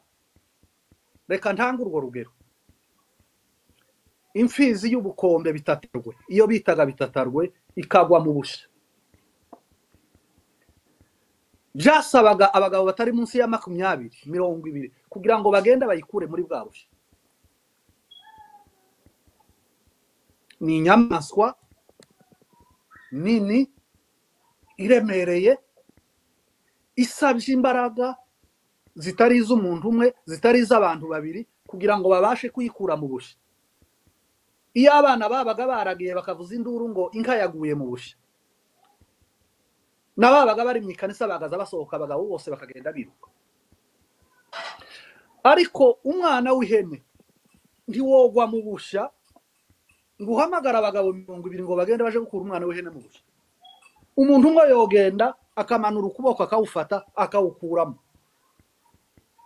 reka ntange urwo rugero imfizi y'ubukombe bitatarwe iyo bitaga bitatarwe ikagwa mu bushya byasabaga abagabo batari munsi ya makumyabiri mirongo ibiri kugira ngo bagende bayikure muri bwa bushya ni inyamaswa nini iremereye isabye imbaraga zitari iz'umuntu umwe zitari iz'abantu babiri kugira ngo babashe kuyikura mu bushya iyo abana babaga baragiye bakavuza induru ngo inka yaguye mu bushya n'ababaga bari mu ikanisa bagaza basohoka abagabo bose bakagenda biruka ariko umwana w'ihene ntiwogwa mu bushya ngo uhamagare abagabo mirongo ibiri ngo bagende baje gukura umwana w'ihene mu bushya umuntu umwe yogenda akamanura ukuboko akawufata akawukuramo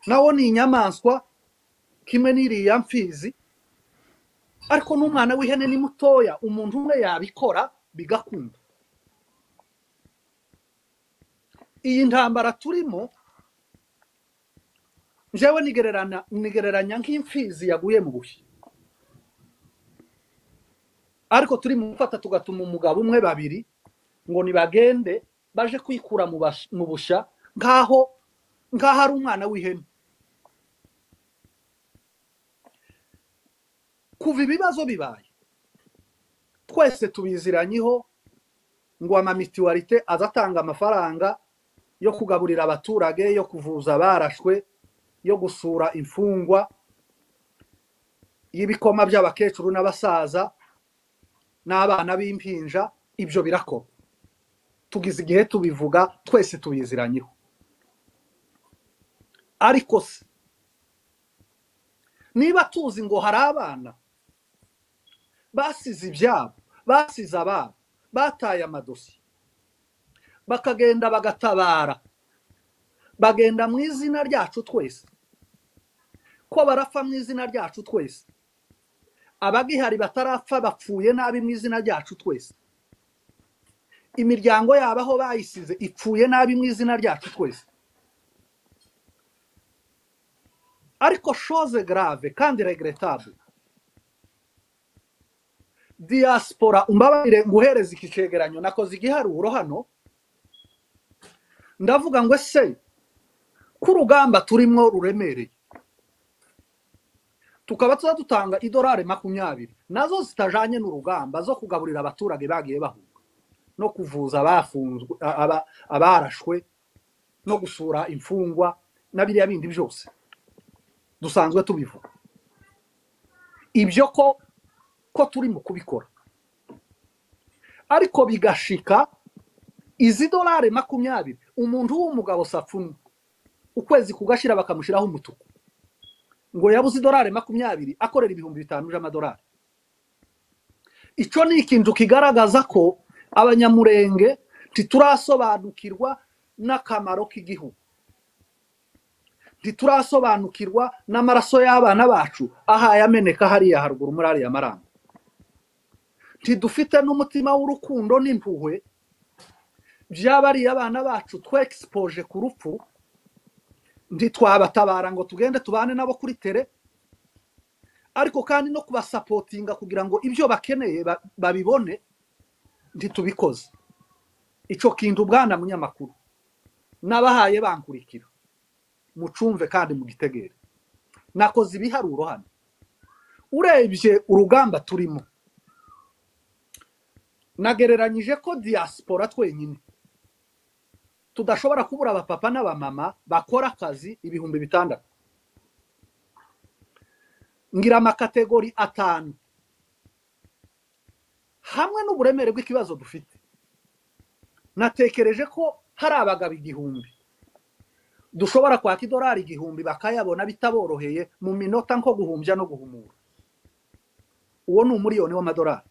nawo ni inyamaswa kimwe n'iriya mfizi ariko n'umwana w'ihene ni mutoya umuntu umwe yabikora bigakunda iyi ntambara turimo njyewe nigereranya nk'imfizi yaguye mu bushyi ariko turi mu gufata tugatuma umugabo umwe babiri ngo nibagende baje kwikura mu bushya nk'aho nk'aho ari umwana w'ihene kuva ibibazo bibaye twese tubiziranyeho ngo amamituwarite aza atanga amafaranga yo kugaburira abaturage yo kuvuza abarashwe yo gusura imfungwa y'ibikoma by'abakecuru n'abasaza n'abana b'impinja ibyo birakora tugize igihe tubivuga twese tubiziranyeho ariko se niba tuzi ngo hari abana basize ibyabo basize ababo bataye amadosiye bakagenda bagatabara bagenda mu izina ryacu twese ko barapfa mu izina ryacu twese abagihari batarapfa bapfuye nabi mu izina ryacu twese imiryango yabo aho bayisize ipfuye nabi mu izina ryacu twese ariko shoze grave kandi regretable diaspora umbabarire nguhereze iki cyegeranyo nakoze igiharuro hano ndavuga ngo ese ko urugamba turimo ruremereye tukaba tuba dutanga idorari makumyabiri nazo zitajyanye n'urugamba zo kugaburira abaturage bagiye bahunga no kuvuza abafunzwe aba- abarashwe no gusura imfungwa na biriya bindi byose dusanzwe tubivuga ibyo ko ko turi mu kubikora ariko bigashika izi dorari makumyabiri umuntu w'umugabo safuni ukwezi kugashyira bakamushyiraho umutuku ngo yabuze idorari makumyabiri akorera ibihumbi bitanu by'amadorari icyo ni ikintu kigaragaza ko abanyamurenge ntiturasobanukirwa n'akamaro k'igihugu ntiturasobanukirwa n'amaraso y'abana bacu ahaye ameneka hariya haruguru muri ariya maranga ntidufite n'umutima w'urukundo n'impuhwe by'abariya abana bacu twexpoje ku rupfu ntitwabatabara ngo tugende tubane nabo kuri tere ariko kandi no kubasapotinga kugira ngo ibyo bakeneye ba- babibone ntitubikoze icyo kintu bwana munyamakuru n'abahaye bankurikira mucumve kandi mugitegere nakoze ibiharuro hano urebye urugamba turimo nagereranyije ko diaspora twenyine tudashobora kubura abapapa n'abamama bakora akazi ibihumbi bitandatu ngira amakategori atanu hamwe n'uburemere bw'ikibazo dufite natekereje ko hari abagabo igihumbi dushobora kwaka idorari igihumbi bakayabona bitaboroheye mu minota nko guhumbya no guhumura uwo ni umuriyoni w'amadorari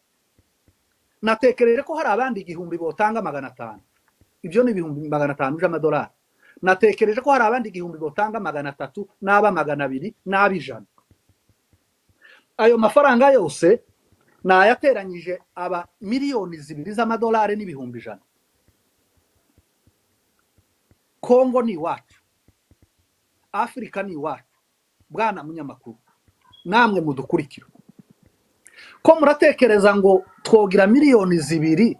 natekereje ko hari abandi igihumbi botanga magana atanu ibyo ni ibihumbi magana atanu by'amadorari natekereje ko hari abandi igihumbi botanga magana atatu n'aba magana abiri n'ab'ijana ayo mafaranga yose nayateranyije aba miliyoni zibiri z'amadolari n'ibihumbi ijana kongo ni iwacu afurika ni iwacu bwana munyamakuru namwe mudukurikira ko muratekereza ngo twogira miliyoni zibiri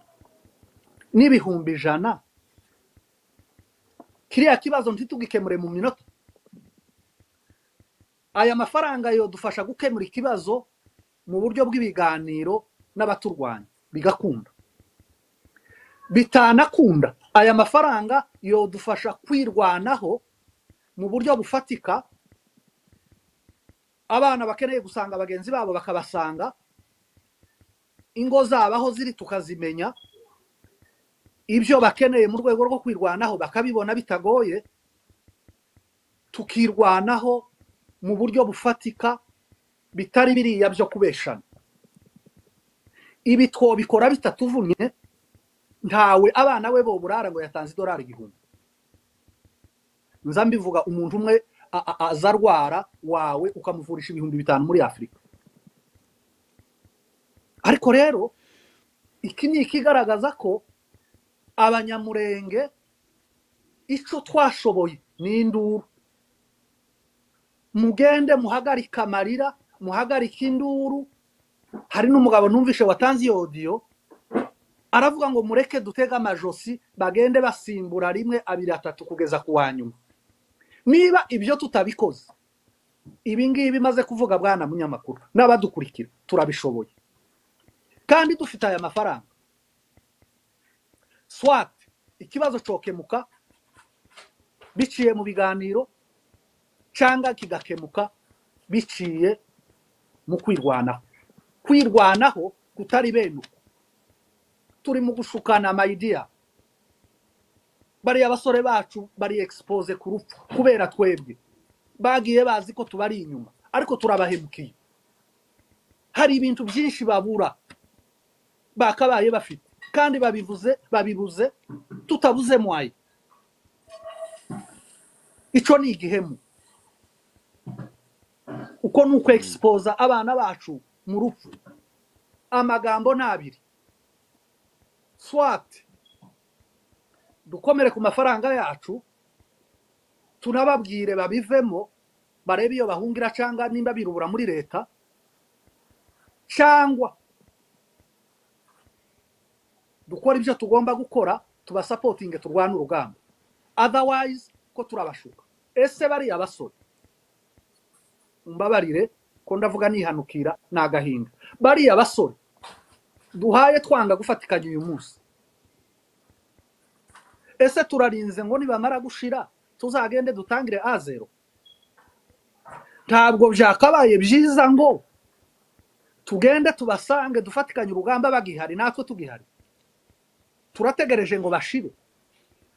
n'ibihumbi ijana kiriya kibazo ntitugikemure mu minota aya mafaranga yodufasha gukemura ikibazo mu buryo bw'ibiganiro n'abaturwanya bigakunda bitanakunda aya mafaranga yodufasha kwirwanaho mu buryo bufatika abana bakeneye gusanga bagenzi babo bakabasanga ingo zabo aho ziri tukazimenya ibyo bakeneye mu rwego rwo kwirwanaho bakabibona bitagoye tukirwanaho mu buryo bufatika bitari biriya byo kubeshana ibi twobikora bitatuvunye ntawe abana be boburara ngo yatanze idorari igihumbi nza mbivuga umuntu umwe a- a- aza arwara wawe ukamuvurisha ibihumbi bitanu muri afurika ariko rero iki ni ikigaragaza ko abanyamurenge icyo twashoboye ni induru mugende muhagarike amarira muhagarike induru hari n'umugabo numvishe watanze iyo odiyo aravuga ngo mureke dutege amajosi bagende basimbura rimwe abiri atatu kugeza ku wa nyuma niba ibyo tutabikoze ibi ngibi maze kuvuga bwana munyamakuru n'abadukurikira turabishoboye kandi dufite aya mafaranga swat ikibazo cokemuka biciye mu biganiro cyangwa kigakemuka biciye mu kwirwanaho kwirwanaho kutari benuka turi mu gushukana amayidiya bariya abasore bacu bari egisipoze ku rupfu kubera twebwe bagiye bazi ko tubari inyuma ariko turabahemukiye hari ibintu byinshi babura bakabaye bafite kandi babivuze babibuze tutabuze mwaye icyo ni igihemu uko ni uko egisipoza abana bacu mu rupfu amagambo ni abiri swati dukomere ku mafaranga yacu tunababwire babivemo barebe iyo bahungira cyangwa nimba birubura muri leta cyangwa dukora ibyo tugomba gukora tubasapotinge turwane urugamba otherwise ko turabashuka ese bariya basore mbabarire ko ndavuga nihanukira ni agahinda bariya basore duhaye twanga gufatikanya uyu munsi ese turarinze ngo nibamara gushira tuzagende dutangire a zero ntabwo byakabaye byiza ngo tugende tubasange dufatikanye urugamba bagihari natwe tugihari turategereje ngo bashire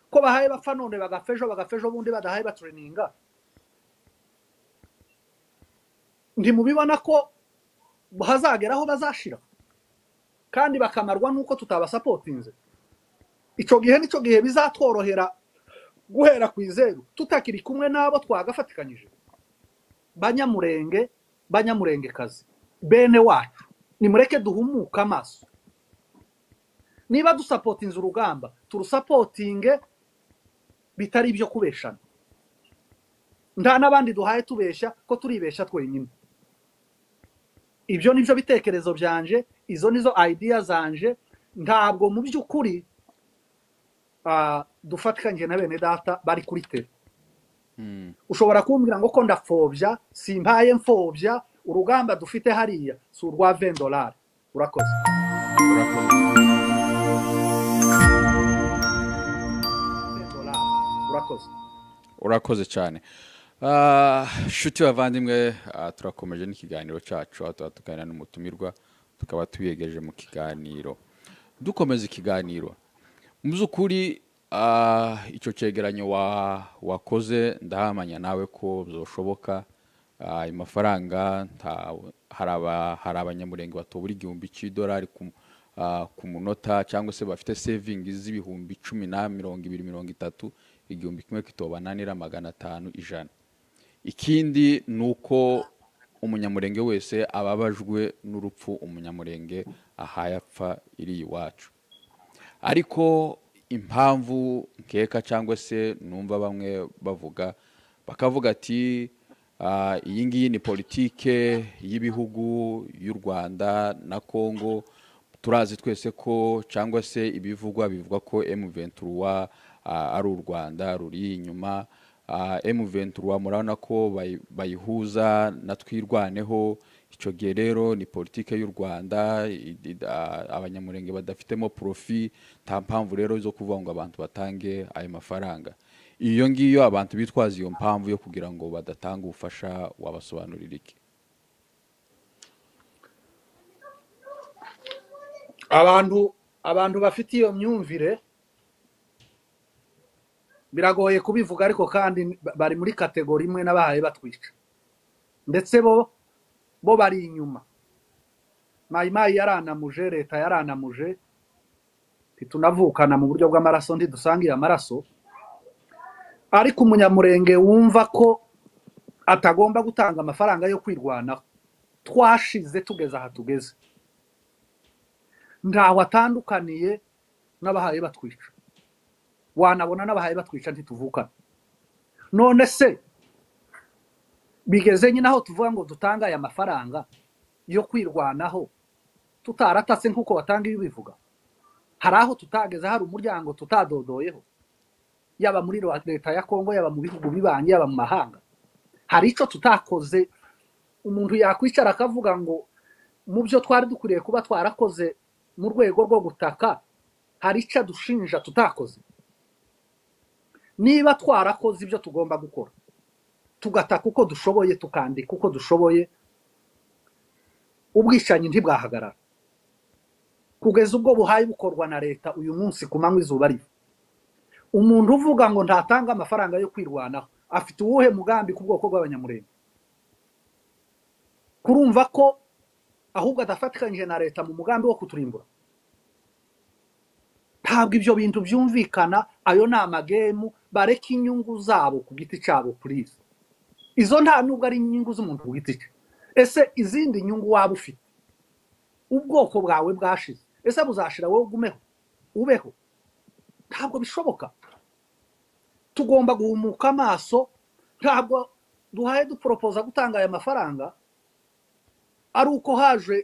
ko bahaye bapfa none bagafejo bagafejo ubundi badahaye batreninga ntimubibona ko hazagera aho bazashira kandi bakamarwa n'uko tutabasapotinze icyo gihe nicyo gihe bizatworohera guhera ku izeru tutakiri kumwe n'abo twagafatikanyije banyamurenge banyamurengekazi bene wacu nimureke duhumuke amaso niba dusapotinze urugamba turusapotinge bitari ibyo kubeshana nta n'abandi duhaye tubeshya ko turibeshya twenyine ibyo ni byo bitekerezo byanje izo nizo ideya zanje ntabwo mu by'ukuri dufatikanyije na bene data bari kuri tele ushobora kumbwira ngo ko ndapfobya simpaye mfobya urugamba dufite hariya si urwa vendorari urakoze urakoze urakoze cyane shuti bavandimwe turakomeje n'ikiganiro cyacu aho tuba tuganira n'umutumirwa tukaba tubiyegeje mu kiganiro dukomeza ikiganiro mu by'ukuri icyo cyegeranyo wakoze ndahamanya nawe ko byashoboka ayo mafaranga hari abanyamurenge batobura igihumbi cy'idolari ku munota cyangwa se bafite sevingi z'ibihumbi cumi na mirongo ibiri mirongo itatu igihumbi kimwe kitobananira magana atanu ijana ikindi ni uko umunyamurenge wese ababajwe n'urupfu umunyamurenge ahaye apfa iri iwacu ariko impamvu nkeka cyangwa se numva bamwe bavuga bakavuga ati iyi ngiyi ni politike y'ibihugu y'u rwanda na congo turazi twese ko cyangwa se ibivugwa bivuga ko emuventura ari u rwanda ruri inyuma emuventura murabona ko bayihuza na twirwaneho icyo gihe rero ni politiki y'u rwanda abanyamurenge badafitemo porofi nta mpamvu rero zo kuvuga ngo abantu batange ayo mafaranga iyo ngiyo abantu bitwaza iyo mpamvu yo kugira ngo badatanga ubufasha wabasobanurira iki abantu abantu bafite iyo myumvire biragoye kubivuga ariko kandi bari muri kategori imwe n'abahaye batwica ndetse bo bo bari inyuma mayimayi yaranamuje leta yaranamuje ntitunavukana mu buryo bw'amaraso ntidusangiye amaraso ariko umunyamurenge wumva ko atagomba gutanga amafaranga yo kwirwanaho twashize tugeze aha tugeze ntaho atandukaniye n'abahaye batwica wanabona n'abahaye batwica ntituvukana none se bigeze nyine aho tuvuga ngo dutange aya mafaranga yo kwirwanaho tutaratatse nk'uko batanga iyo ubivuga hari aho tutageze hari umuryango tutadodoyeho yaba muri leta ya kongo yaba mu bihugu bibanyi yaba mu mahanga hari icyo tutakoze umuntu yakwicara akavuga ngo mu byo twari dukwiriye kuba twarakoze mu rwego rwo gutaka hari icyo adushinja tutakoze niba twarakoze ibyo tugomba gukora tugataka uko dushoboye tukandika uko dushoboye ubwicanyi ntibwahagarara kugeza ubwo buhaye bukorwa na leta uyu munsi ku manywa izuba riva umuntu uvuga ngo ntatanga amafaranga yo kwirwanaho afite uwuhe mugambi ku bwoko bw'abanyamurenge kurumva ko ahubwo adafatikanyije na leta mu mugambi wo kuturimbura ntabwo ibyo bintu byumvikana ayo ni amagemu bareke inyungu zabo ku giti cyabo kuri izo izo nta nubwo ari inyungu z'umuntu ku giti cye ese izindi nyungu waba ufite ubwoko bwawe bwashize ese buzashira wowe ugumeho ubeho ntabwo bishoboka tugomba guhumuka amaso ntabwo duhaye duporopoza gutanga aya mafaranga ari uko haje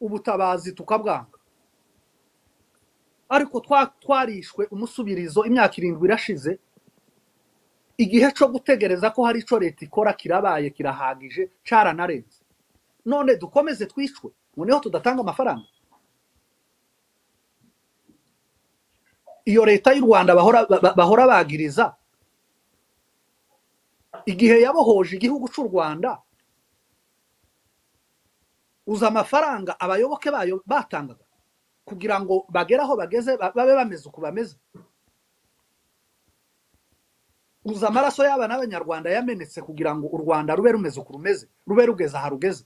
ubutabazi tukabwanga ariko twa- twarishwe umusubirizo imyaka irindwi irashize igihe cyo gutegereza ko hari icyo leta ikora kirabaye kirahagije cyaranarenze none dukomeze twicwe noneho tudatanga amafaranga iyo leta y'u rwanda bahora ba- bahora bagiriza igihe yabohoje igihugu cy'u rwanda uza amafaranga abayoboke bayo batangaga kugira ngo bagere aho bageze ba- babe bameze uko bameze uza amaraso y'aba n'abanyarwanda yamenetse kugira ngo u rwanda rube rumeze uko rumeze rube rugeze aha rugeze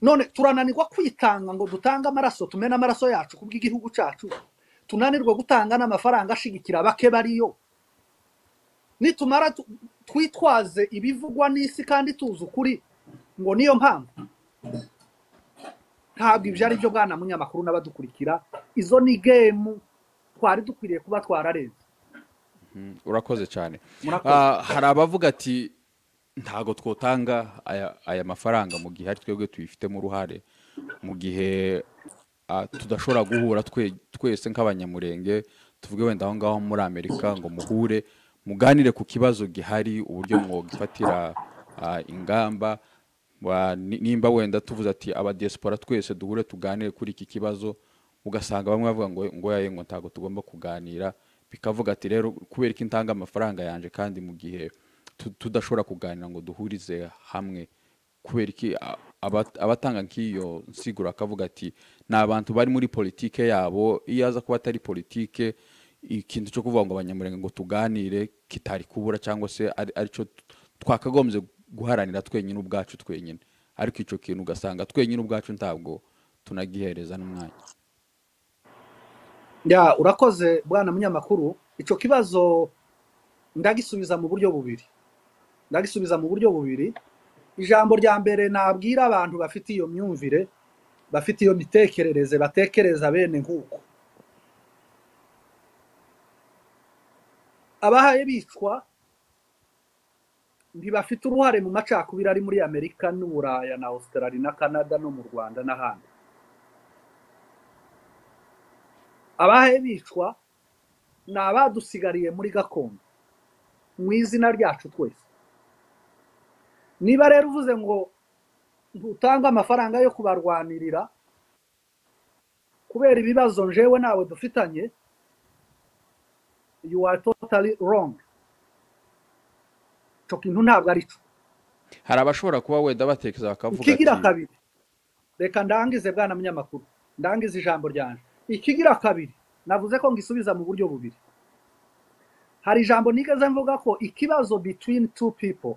none turananirwa kwitanga ngo dutange amaraso tumene amaraso yacu ku bw'igihugu cyacu tunanirwa gutanga n'amafaranga ashigikira bake bariyo nitumara tu- twitwaze ibivugwa n'isi kandi tuzi ukuri ngo niyo mpamvu ntabwo ibyo ari byo bwana munyamakuru n'abadukurikira izo ni gemu twari dukwiriye kuba twararenze urakoze cyane Murakoze. Ah, hari abavuga ati ntago twotanga aya aya mafaranga mu gihe ari twebwe tubifitemo uruhare mu gihe ah, tudashobora guhura twe- twese nk'abanyamurenge tuvuge wenda aho ngaho muri amerika ngo muhure muganire ku kibazo gihari uburyo mwogifatira ah, ingamba Wa- ni- nimba wenda tuvuze ati abadiyasipora twese duhure tuganire kuri iki kibazo ugasanga bamwe bavuga ngo ngo yaye ngo ntabwo tugomba kuganira bikavuga ati rero kubera ko intanga amafaranga yanjye kandi mu gihe tu- tudashobora kuganira ngo duhurize hamwe kubera iki a- aba- abatanga nk'iyo nsiguro akavuga ati ni abantu bari muri politike yabo iyo aza kuba atari politike ikintu cyo kuvuga ngo abanyamurenge ngo tuganire kitari kubura cyangwa se ari- aricyo twakagombye guharanira twenyine ubwacu twenyine ariko icyo kintu ugasanga twenyine ubwacu ntabwo tunagihereza n'umwanya ya urakoze bwana munyamakuru icyo kibazo ndagisubiza mu buryo bubiri ndagisubiza mu buryo bubiri ijambo rya mbere nabwira abantu bafite iyo myumvire bafite iyo mitekerereze batekereza bene nk'uko abahaye bicwa ntibafite uruhare mu macakubiri ari muri amerika n'uburaya na australia na canada no mu rwanda n'ahandi abahe bicwa ni abadusigariye muri gakondo mu izina ryacu twese niba rero uvuze ngo ntutange amafaranga yo kubarwanirira kubera ibibazo njewe nawe dufitanye you are totally wrong icyo kintu ntabwo ari cyo hari abashobora kuba wenda batekereza bakavuga ikigira ati kabiri reka ndangize bwana munyamakuru ndangize ijambo ryanje ikigira kabiri navuze ko ngisubiza mu buryo bubiri hari ijambo nigeze mvuga ko ikibazo between two people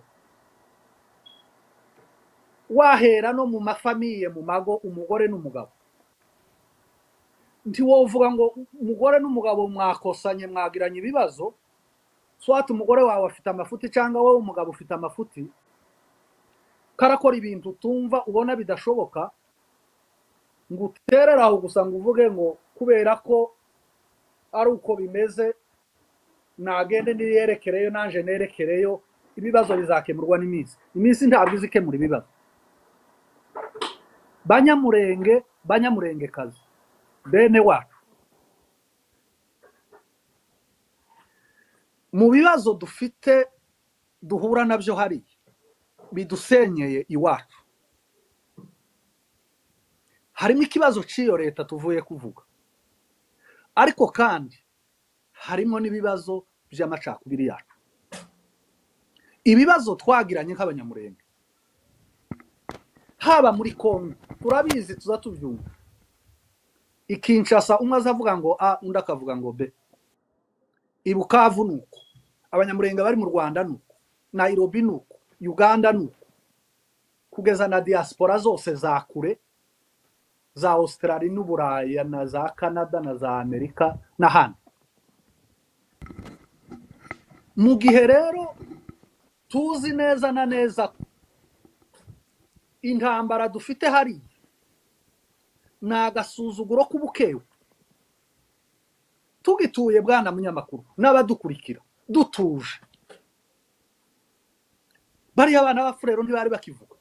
wahera no mu mafamiye mu mago umugore n'umugabo ntiwovuga ngo umugore n'umugabo mwakosanye mwagiranye ibibazo swati umugore wawe afite amafuti cyangwa wowe umugabo ufite amafuti karakora ibintu utumva ubona bidashoboka ngo uterere aho gusa ngo uvuge ngo kubera ko ari uko bimeze nagende niyerekereyo nanje nerekereyo ibibazo bizakemurwa n'iminsi iminsi ntabwo izi ikemura ibibazo banyamurenge banyamurengekazi bene wacu mu bibazo dufite duhura nabyo hariya bidusenyeye iwacu harimo ikibazo cy'iyo leta tuvuye kuvuga ariko kandi harimo n'ibibazo by'amacakubiri yacu ibibazo twagiranye nk'abanyamurenge haba muri kongo turabizi tuza tubyumva ikinshasa umwe azavuga ngo a undi akavuga ngo b ibukavu ni uko abanyamurenge bari mu rwanda ni uko nayirobi ni uko uganda ni uko kugeza na diaspora zose za kure za Australia n'uburaya na za canada na za amerika n'ahandi mu gihe rero tuzi neza na neza ko intambara dufite hariya ni agasuzuguro k'ubukewe tugituye bwana munyamakuru n'abadukurikira dutuje bariya abana b'afurero ntibari bakivuga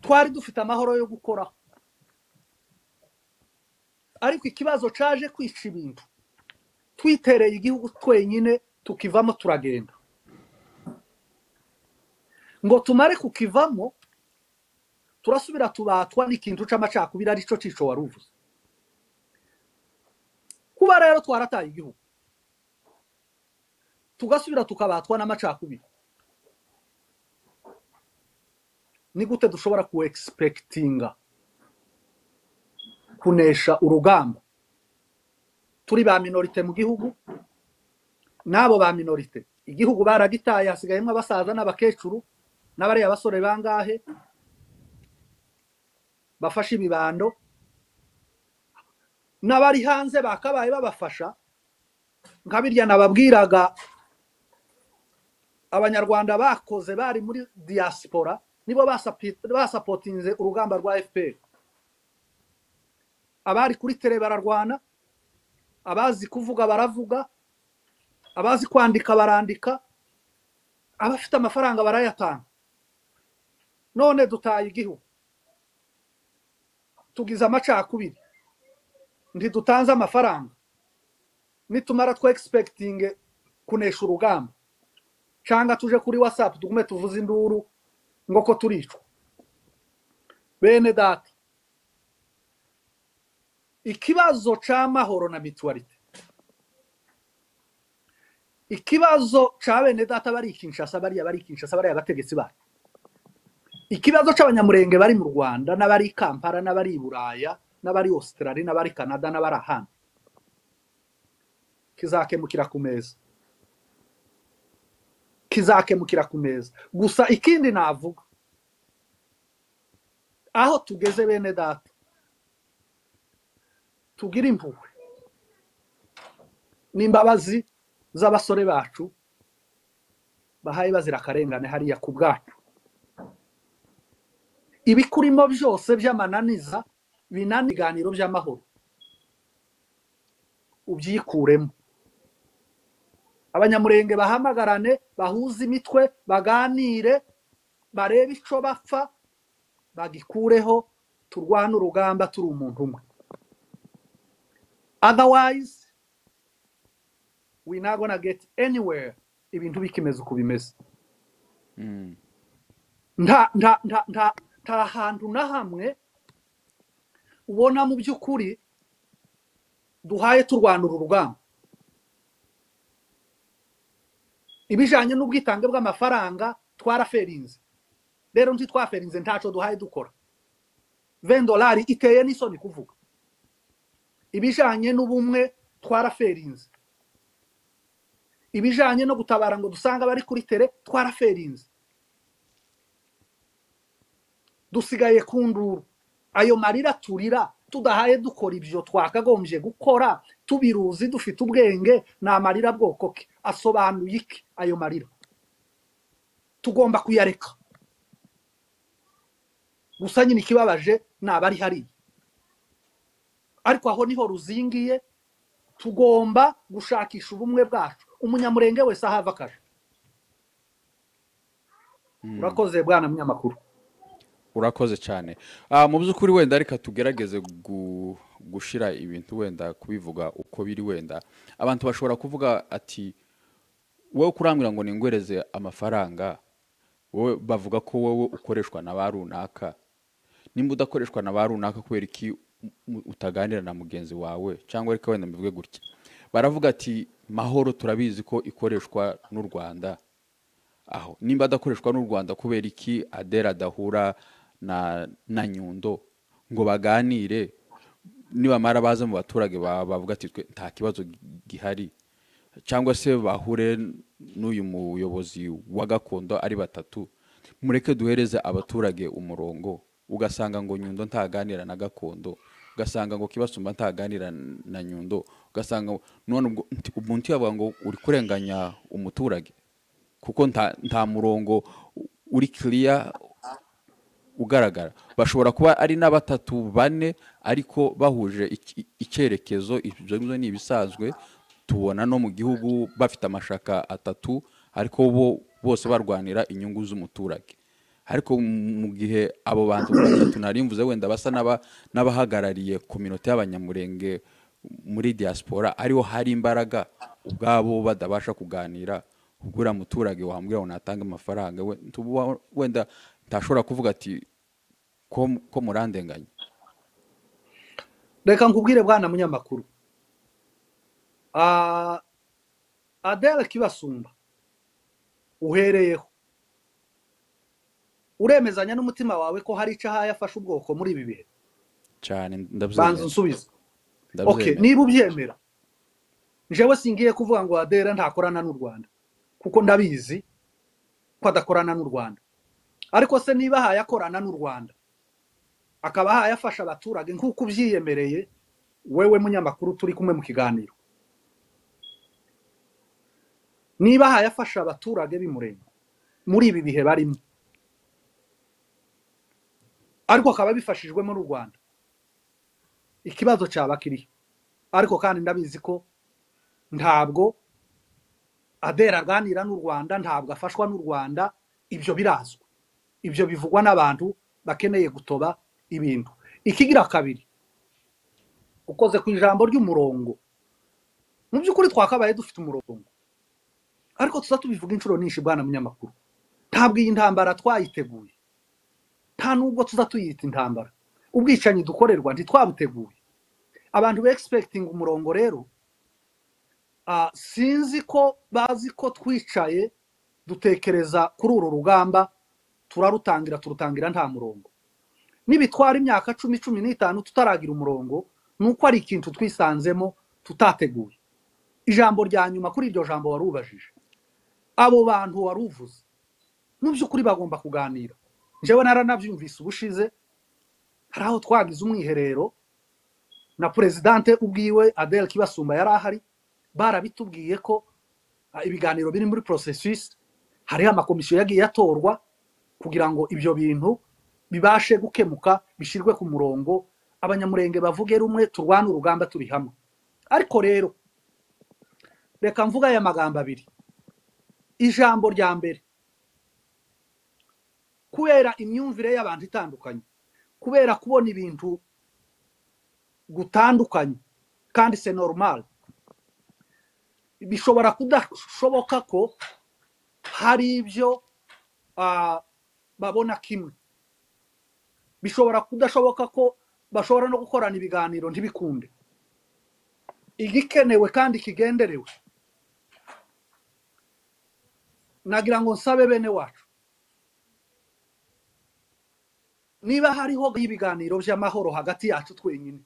twari dufite amahoro yo gukoraho ariko ikibazo cyaje kwica ibintu twitereye igihugu twenyine tukivamo turagenda ngo tumare kukivamo turasubira tubatwa n'ikintu cy'amacakubiri aricyo cico wari uvuze kuba rero twarataye igihugu tugasubira tukabatwa n'amacakubiri ni gute dushobora ku egispekitinga kunesha urugamba turi ba minorite mu gihugu n'abo ba minorite igihugu baragitaye hasigayemo abasaza n'abakecuru n'abariya basore bangahe bafashe ibibando n'abari hanze bakabaye babafasha nka birya nababwiraga abanyarwanda bakoze bari muri diaspora nibo basapotinze urugamba rwa fpr abari kuri tere bararwana abazi kuvuga baravuga abazi kwandika barandika abafite amafaranga barayatanga none dutaye igihugu tugize amacakubiri ntidutanze amafaranga nitumara twe egispekitinge kunesha urugamba cyangwa tuje kuri watsapu tugume tuvuze induru ngo ko turicwa bene data ikibazo cy'amahoro na mituwarite ikibazo cya bene data bari ikinshasa bariya bari ikinshasa bariya abategetsi bacu ikibazo cy'abanyamurenge bari mu rwanda n'abari i kampala n'abari i buraya n'abari Australia n'abari canada n'abari ahandi kizakemukira ku meza kizakemukira ku meza gusa ikindi navuga aho tugeze bene data tugira impuhwe n'imbabazi z'abasore bacu bahaye bazira akarengane hariya ku bwacu ibikurimo byose by'amananiza binana ibiganiro by'amahoro ubyikuremo abanyamurenge bahamagarane bahuze imitwe baganire barebe icyo bapfa bagikureho turwane urugamba turi umuntu umwe otherwise we not gonna get anywhere ibintu bikimeze uko bimeze nta nta nta nta nta hantu na hamwe ubona mu by'ukuri duhaye turwanura urugamba ibijyanye n'ubwitange bw'amafaranga twaraferinze rero ntitwaferinze ntacyo duhaye dukora vendolari iteye n'isoni kuvuga ibijyanye n'ubumwe twaraferinze ibijyanye no gutabara ngo dusange abari kuri tere twaraferinze dusigaye ku nduru ayo marira turira tudahaye dukora ibyo twakagombye gukora tubiruzi dufite ubwenge ni amarira bwoko ke asobanuye iki ayo marira tugomba kuyareka gusa nyine ikibabaje ni abari hariya ariko aho niho ruzingiye tugomba gushakisha ubumwe bwacu umunyamurenge wese ahava akaje urakoze bwana munyamakuru urakoze cyane mu by'ukuri wenda reka tugerageze gushyira ibintu wenda kubivuga uko biri wenda abantu bashobora kuvuga ati wowe kurambwira ngo ningwereze amafaranga wowe bavuga ko wowe ukoreshwa na ba runaka nimba udakoreshwa na ba runaka kubera iki mu- utaganira na mugenzi wawe cyangwa ariko wenda mbivuge gutya baravuga ati mahoro turabizi ko ikoreshwa n'u rwanda aho nimba adakoreshwa n'u rwanda kubera iki adera adahura na na nyundo ngo baganire nibamara baza mu baturage ba- bavuga ati twe nta kibazo gi- gihari cyangwa se bahure n'uyu muyobozi wa gakondo ari batatu mureke duhereze abaturage umurongo ugasanga ngo nyundo ntaganira na gakondo ugasanga ngo kibasumba ntaganira na nyundo ugasanga ngo- none ubwo nti- umuntu yavuga ngo uri kurenganya umuturage kuko nta nta murongo uri kiriya ugaragara bashobora kuba ari na batatu bane ariko bahuje iki- icyerekezo ibyo ngibyo ni ibisanzwe tubona no mu gihugu bafite amashaka atatu ariko bo bose barwanira inyungu z'umuturage ariko mu- mu gihe abo bantu batatu nari mvuze wenda basa n'aba- n'abahagarariye kominota y'abanyamurenge muri diaspora ariho hari imbaraga ubwabo badabasha kuganira ubwo uriya muturage wambwira ngo natanga amafaranga we- tuba- wenda ntashobora kuvuga ati ko ko murandenganya reka nkubwire bwana munyamakuru Ah, adele kibasumba uhereyeho uremezanya n'umutima wawe ko hari icyo ahaye afashe ubwoko muri ibi bihe cyane banza ndabyemera unsubize okay ndabyemera niba ubyemera njyewe singiye kuvuga ngo adele ntakorana n'u rwanda kuko ndabizi ko adakorana n'u rwanda ariko se niba ahaye akorana n'u rwanda akaba ahaye afasha abaturage nk'uko ubyiyemereye wewe munyamakuru turi kumwe mu kiganiro niba ahaye afasha abaturage b'imurenga muri ibi bihe barimo ariko akaba bifashijwemo n'u rwanda ikibazo cyaba kiriho ariko kandi ndabizi ko ntabwo adera aganira n'u rwanda ntabwo afashwa n'u rwanda ibyo birazwi ibyo bivugwa n'abantu bakeneye gutoba ibintu ikigira kabiri ukoze ku ijambo ry'umurongo mu by'ukuri twakabaye dufite umurongo ariko tuza tubivuga inshuro nyinshi bwana munyamakuru ntabwo iyi ntambara twayiteguye nta nubwo tuza tuyita intambara ubwicanyi dukorerwa ntitwabuteguye abantu be expecting umurongo rero ah, sinzi ko bazi ko twicaye dutekereza kuri uru rugamba turarutangira turutangira nta murongo nibitwara imyaka cumi cumi n'itanu tutaragira umurongo ni uko ari ikintu twisanzemo tutateguye ijambo rya nyuma kuri iryo jambo wari ubajije abo bantu wari uvuze mu by'ukuri bagomba kuganira njyewe naranabyumvise ubushize hari aho twagize umwiherero na perezidante ubwiwe adele kibasumba yari ahari barabitubwiye ko ah, ibiganiro biri muri processus hariho amakomisiyo yagiye atorwa kugira ngo ibyo bintu bibashe gukemuka bishyirwe ku murongo abanyamurenge bavuge rumwe turwane urugamba turi hamwe ariko rero reka mvuga aya magambo abiri ijambo rya mbere kubera imyumvire y'abantu itandukanye kubera kubona ibintu gutandukanye kandi se normal bishobora kudashoboka ko hari ibyo ah, babona kimwe bishobora kudashoboka ko bashobora no gukorana ibiganiro ntibikunde igikenewe kandi kigenderewe nagira ngo nsabe bene wacu niba hariho ibiganiro by'amahoro hagati yacu twenyine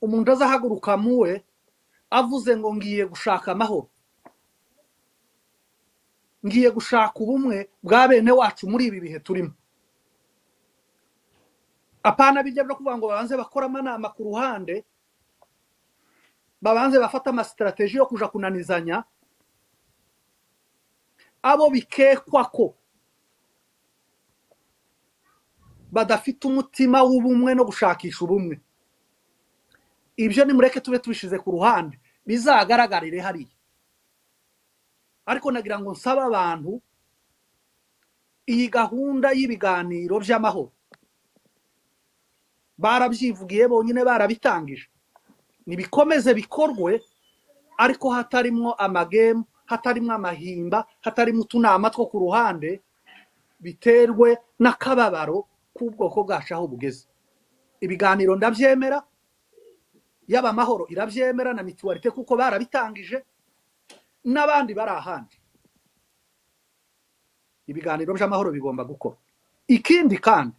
umuntu azahaguruka muwe avuze ngo ngiye gushaka amahoro ngiye gushaka ubumwe bwa bene wacu muri ibi bihe turimo apana bijya byo kuvuga ngo babanze bakore amanama ku ruhande babanze bafate amasitarateji yo kuja kunanizanya abo bikekwa ko badafite umutima w'ubumwe no gushakisha ubumwe ibyo nimureke tube tubishize ku ruhande bizagaragarire hariya ariko nagira ngo nsabe abantu iyi gahunda y'ibiganiro by'amahoro barabyivugiye bonyine barabitangije nibikomeze bikorwe ariko hatarimwo amagemu hatarimwo amahimba hatarimo utunama two ku ruhande biterwe n'akababaro k'ubwoko bwacu aho bugeze ibiganiro ndabyemera yaba amahoro irabyemera na mituwarite kuko barabitangije n'abandi bari ahandi ibiganiro by'amahoro bigomba gukora ikindi kandi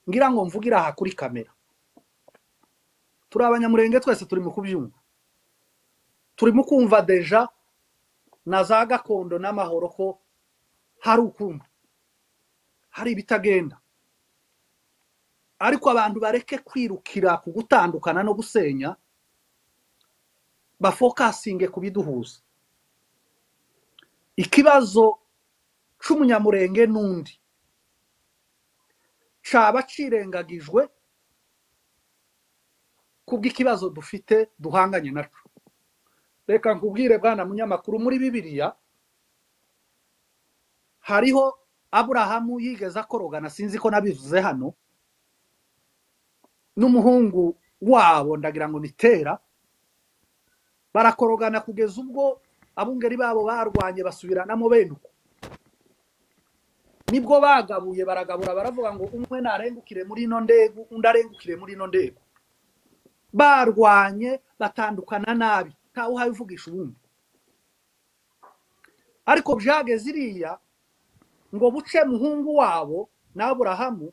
ngira ngo mvugira aha kuri kamera turi abanyamurenge twese turi mu kubyumva turi mu kumva deja na za gakondo n'amahoro ko hari ukumva hari ibitagenda ariko abantu bareke kwirukira ku gutandukana no gusenya bafokasinge ku biduhuza ikibazo cy'umunyamurenge n'undi cyaba kirengagijwe kubw'ikibazo dufite duhanganye nacyo reka nkubwire bwana munyamakuru muri bibiriya hariho aburahamu yigeze akorogana sinzi ko nabivuze hano n'umuhungu wabo ndagira ngo nitera barakorogana kugeza ubwo abungeri babo barwanye basubiranamo benuko nibwo bagabuye baragabura baravuga ngo umwe narengukire muri ino ndegu undi arengukire muri ino ndegu barwanye batandukana nabi ntawe uhabivugisha ubundi ariko byageze iriya ngo buce muhungu wabo n'aburahamu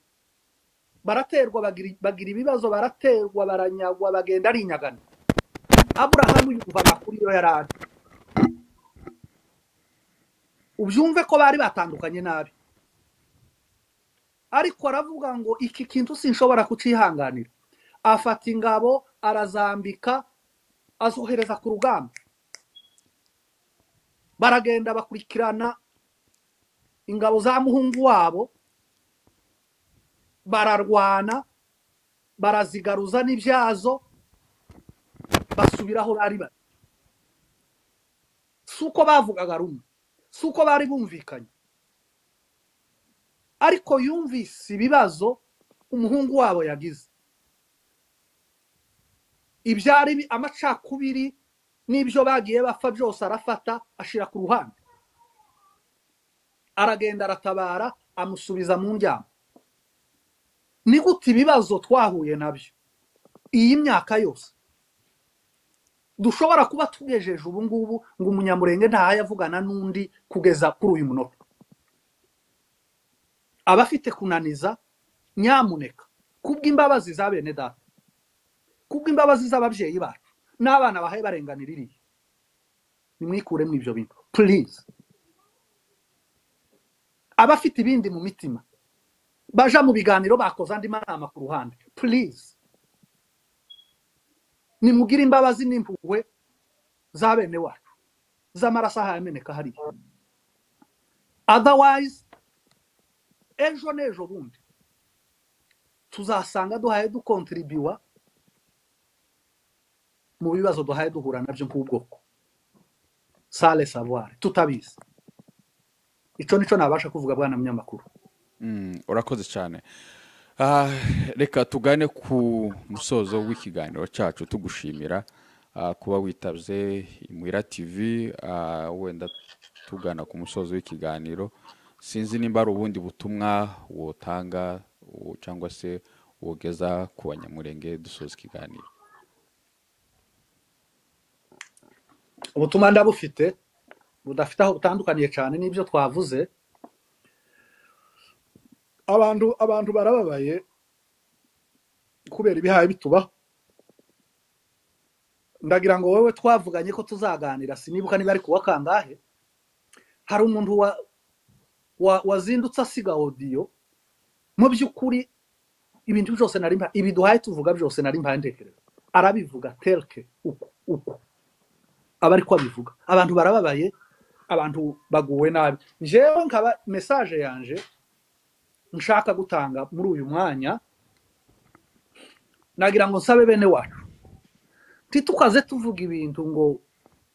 baraterwa bagira ibibazo baraterwa baranyagwa bagenda ari inyagano aburahamu yumva amakuru iyo yari ari ubyumve ko bari batandukanye nabi ariko aravuga ngo iki kintu sinshobora kucihanganira afata ingabo arazambika azohereza ku rugamba baragenda bakurikirana ingabo za muhungu wabo bararwana barazigaruza n'ibyazo basubiraho bari bari si uko bavugaga rumwe si uko bari bumvikanye ariko yumvise ibibazo umuhungu wabo yagize ibyari amacakubiri n'ibyo bagiye bapfa byose arafata ashyira ku ruhande aragenda aratabara amusubiza mu njyana ni gute ibibazo twahuye nabyo iyi myaka yose dushobora kuba tugejeje ubu ngubu ngo umunyamurenge avugana n'undi kugeza kuri uyu munota abafite kunaniza nyamuneka kubw'imbabazi za bene data kubw'imbabazi z'ababyeyi bacu n'abana bahaye barenganira iriya nimwikuremo ibyo bintu purize abafite ibindi mu mitima baja mu biganiro bakoze andi manama ku ruhande purize nimugire imbabazi n'impuhwe za bene wacu z'amaraso ahameneka hariya adawayizi ejo n'ejo bundi tuzasanga duhaye dukontiribiwa mu bibazo duhaye duhura nabyo nk'ubwoko sale savare tutabizi icyo nicyo nabasha kuvuga bwana munyamakuru urakoze cyane reka tugane ku musozo w'ikiganiro cyacu tugushimira kuba witabye imwira tivi wenda tugana ku musozo w'ikiganiro sinzi nimba ari ubundi butumwa wotanga cyangwa se wogeza ku banyamurenge dusoza ikiganiro ubutumwa ndabufite budafite aho butandukaniye cyane n'ibyo twavuze abantu abantu barababaye kubera ibihaye bitubaho ndagira ngo wowe twavuganye ko tuzaganira sinibuka niba ari kuwa kangahe hari umuntu wazindutse asiga odiyo mu by'ukuri ibintu byose nari ibi duhaye tuvuga byose nari mpandekereza arabivuga tereke uko uko aba ariko abivuga abantu barababaye abantu baguwe nabi njyewe nkaba mesaje yanje nshaka gutanga muri uyu mwanya nagira ngo nsabe bene wacu ntitukaze tuvuga ibintu ngo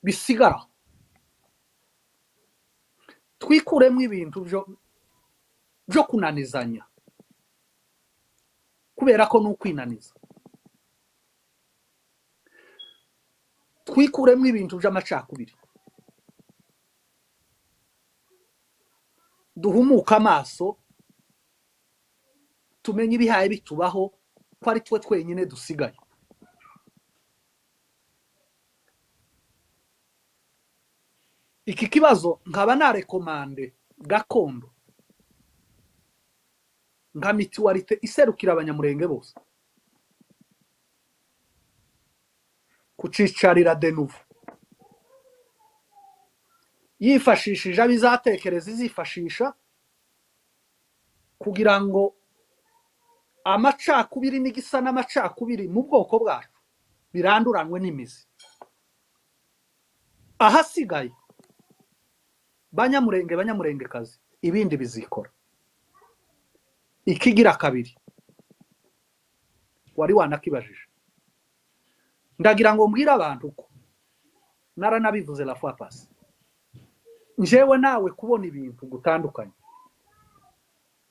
bisigara twikuremo ibintu byo kunanizanya kubera ko ni ukwinaniza twikuremo ibintu by'amacakubiri duhumuke amaso tumenye ibihaye bitubaho ko ari twe twenyine dusigaye iki kibazo nkaba narekomande gakondo nka mituwarite iserukira abanyamurenge bose kucicarira de nuvo yifashishije abo izatekereza izifashisha kugira ngo amacakubiri n'igisa n'amacakubiri mu bwoko bwacu biranduranwe n'imizi ahasigaye banyamurenge banyamurengekazi ibindi bizikora ikigira kabiri wari wanakibajije ndagira ngo mbwire abantu ko naranabivuze la fois passée njewe nawe kubona ibintu gutandukanye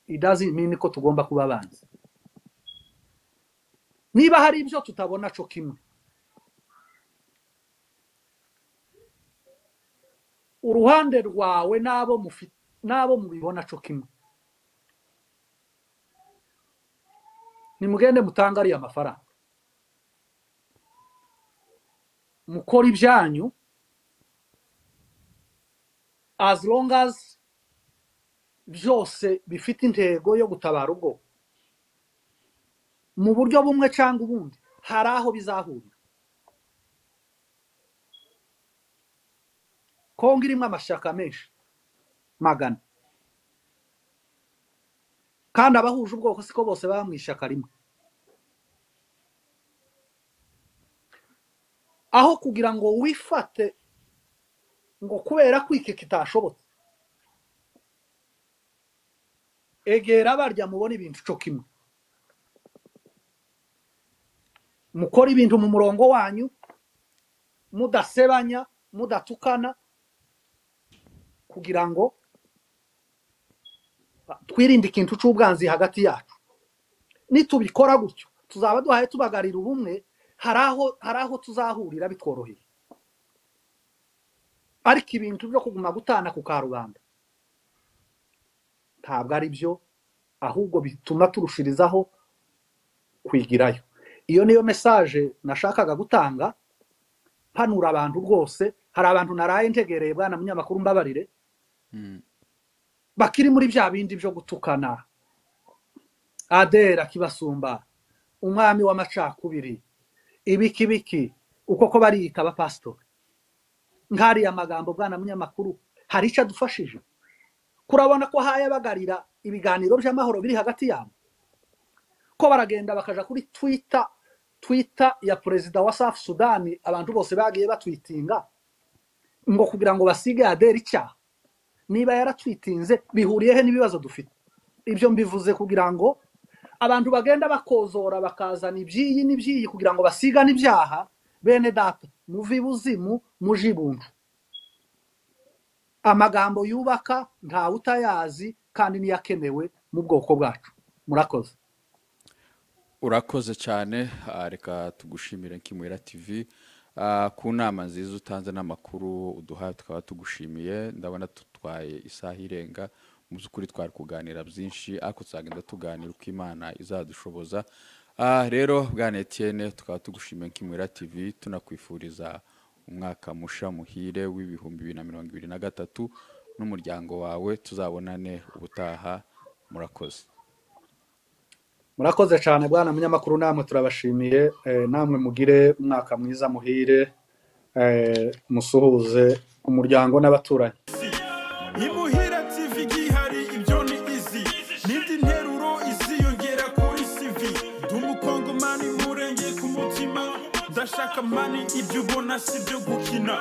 idazi mini ko tugomba kuba abanzi niba hari ibyo tutabona cyo kimwe uruhande rwawe n'abo mufite n'abo mubibona cyo kimwe nimugende mutange ariya mafaranga mukora ibyanyu as long as byose bifite intego yo gutabara ubwo mu buryo bumwe cyangwa ubundi hari aho bizahurira kongo irimo amashyaka menshi magana kandi abahuje ubwoko siko bose baba mu ishyaka rimwe aho kugira ngo wifate ngo kubera ko iki kitashobotse egera barya mubona ibintu cyo kimwe mukora ibintu mu murongo wanyu mudasebanya mudatukana kugira ngo twirinde ikintu cy'ubwanzi hagati yacu nitubikora gutyo tuzaba duhaye tubagarira ubumwe hari aho tuzahurira bitworoheye ariko ibintu byo kuguma gutana ku karubanda ntabwo ari byo ahubwo bituma turushirizaho kwigirayo iyo niyo mesaje nashakaga gutanga panura abantu rwose hari abantu naraye ntegereye bwana munyamakuru mbabarire bakiri muri bya bindi byo gutukana adera kibasumba umwami w'amacakubiri ibikibiki uko ko bariyita abapasitori nk'ariya magambo bwana munyamakuru hari icyo adufashije kurabona ko hayabagarira ibiganiro by'amahoro biri hagati yabo ko baragenda bakaja kuri twita twita ya perezida wa safu sudani abantu bose bagiye batwitinga ngo kugira ngo basige adera icyaha niba yaratwitinze bihuriyehe n'ibibazo dufite ibyo mbivuze kugira ngo abantu bagenda bakozora bakazana ibyiyi n'ibyiyi kugira ngo basigane ibyaha bene data muve ibuzimu muje ibuntu amagambo yubaka ntawe utayazi kandi niyo akenewe mu bwoko bwacu murakoze urakoze cyane reka tugushimire nk'imuhera tivi ku nama nziza utanze n'amakuru uduhaye tukaba tugushimiye ndabona tutwaye isaha irenga mu by'ukuri twari kuganira byinshi ariko tuzagenda tuganira uko imana izadushoboza rero bwana etiyene tukaba tugushimiye nk'imuhira tivi tunakwifuriza umwaka musha muhire w'ibihumbi bibiri na mirongo ibiri na gatatu n'umuryango wawe tuzabonane ubutaha murakoze murakoze cyane bwana munyamakuru namwe turabashimiye namwe mugire umwaka mwiza muhire musuhuze umuryango n'abaturanyi imuhira tv gihari ibyo ni izi n'indi nteruro iziyongera kuri cv ndi umukongomani murenge ku mutima ndashaka mani ibyo ubona si ibyo gukina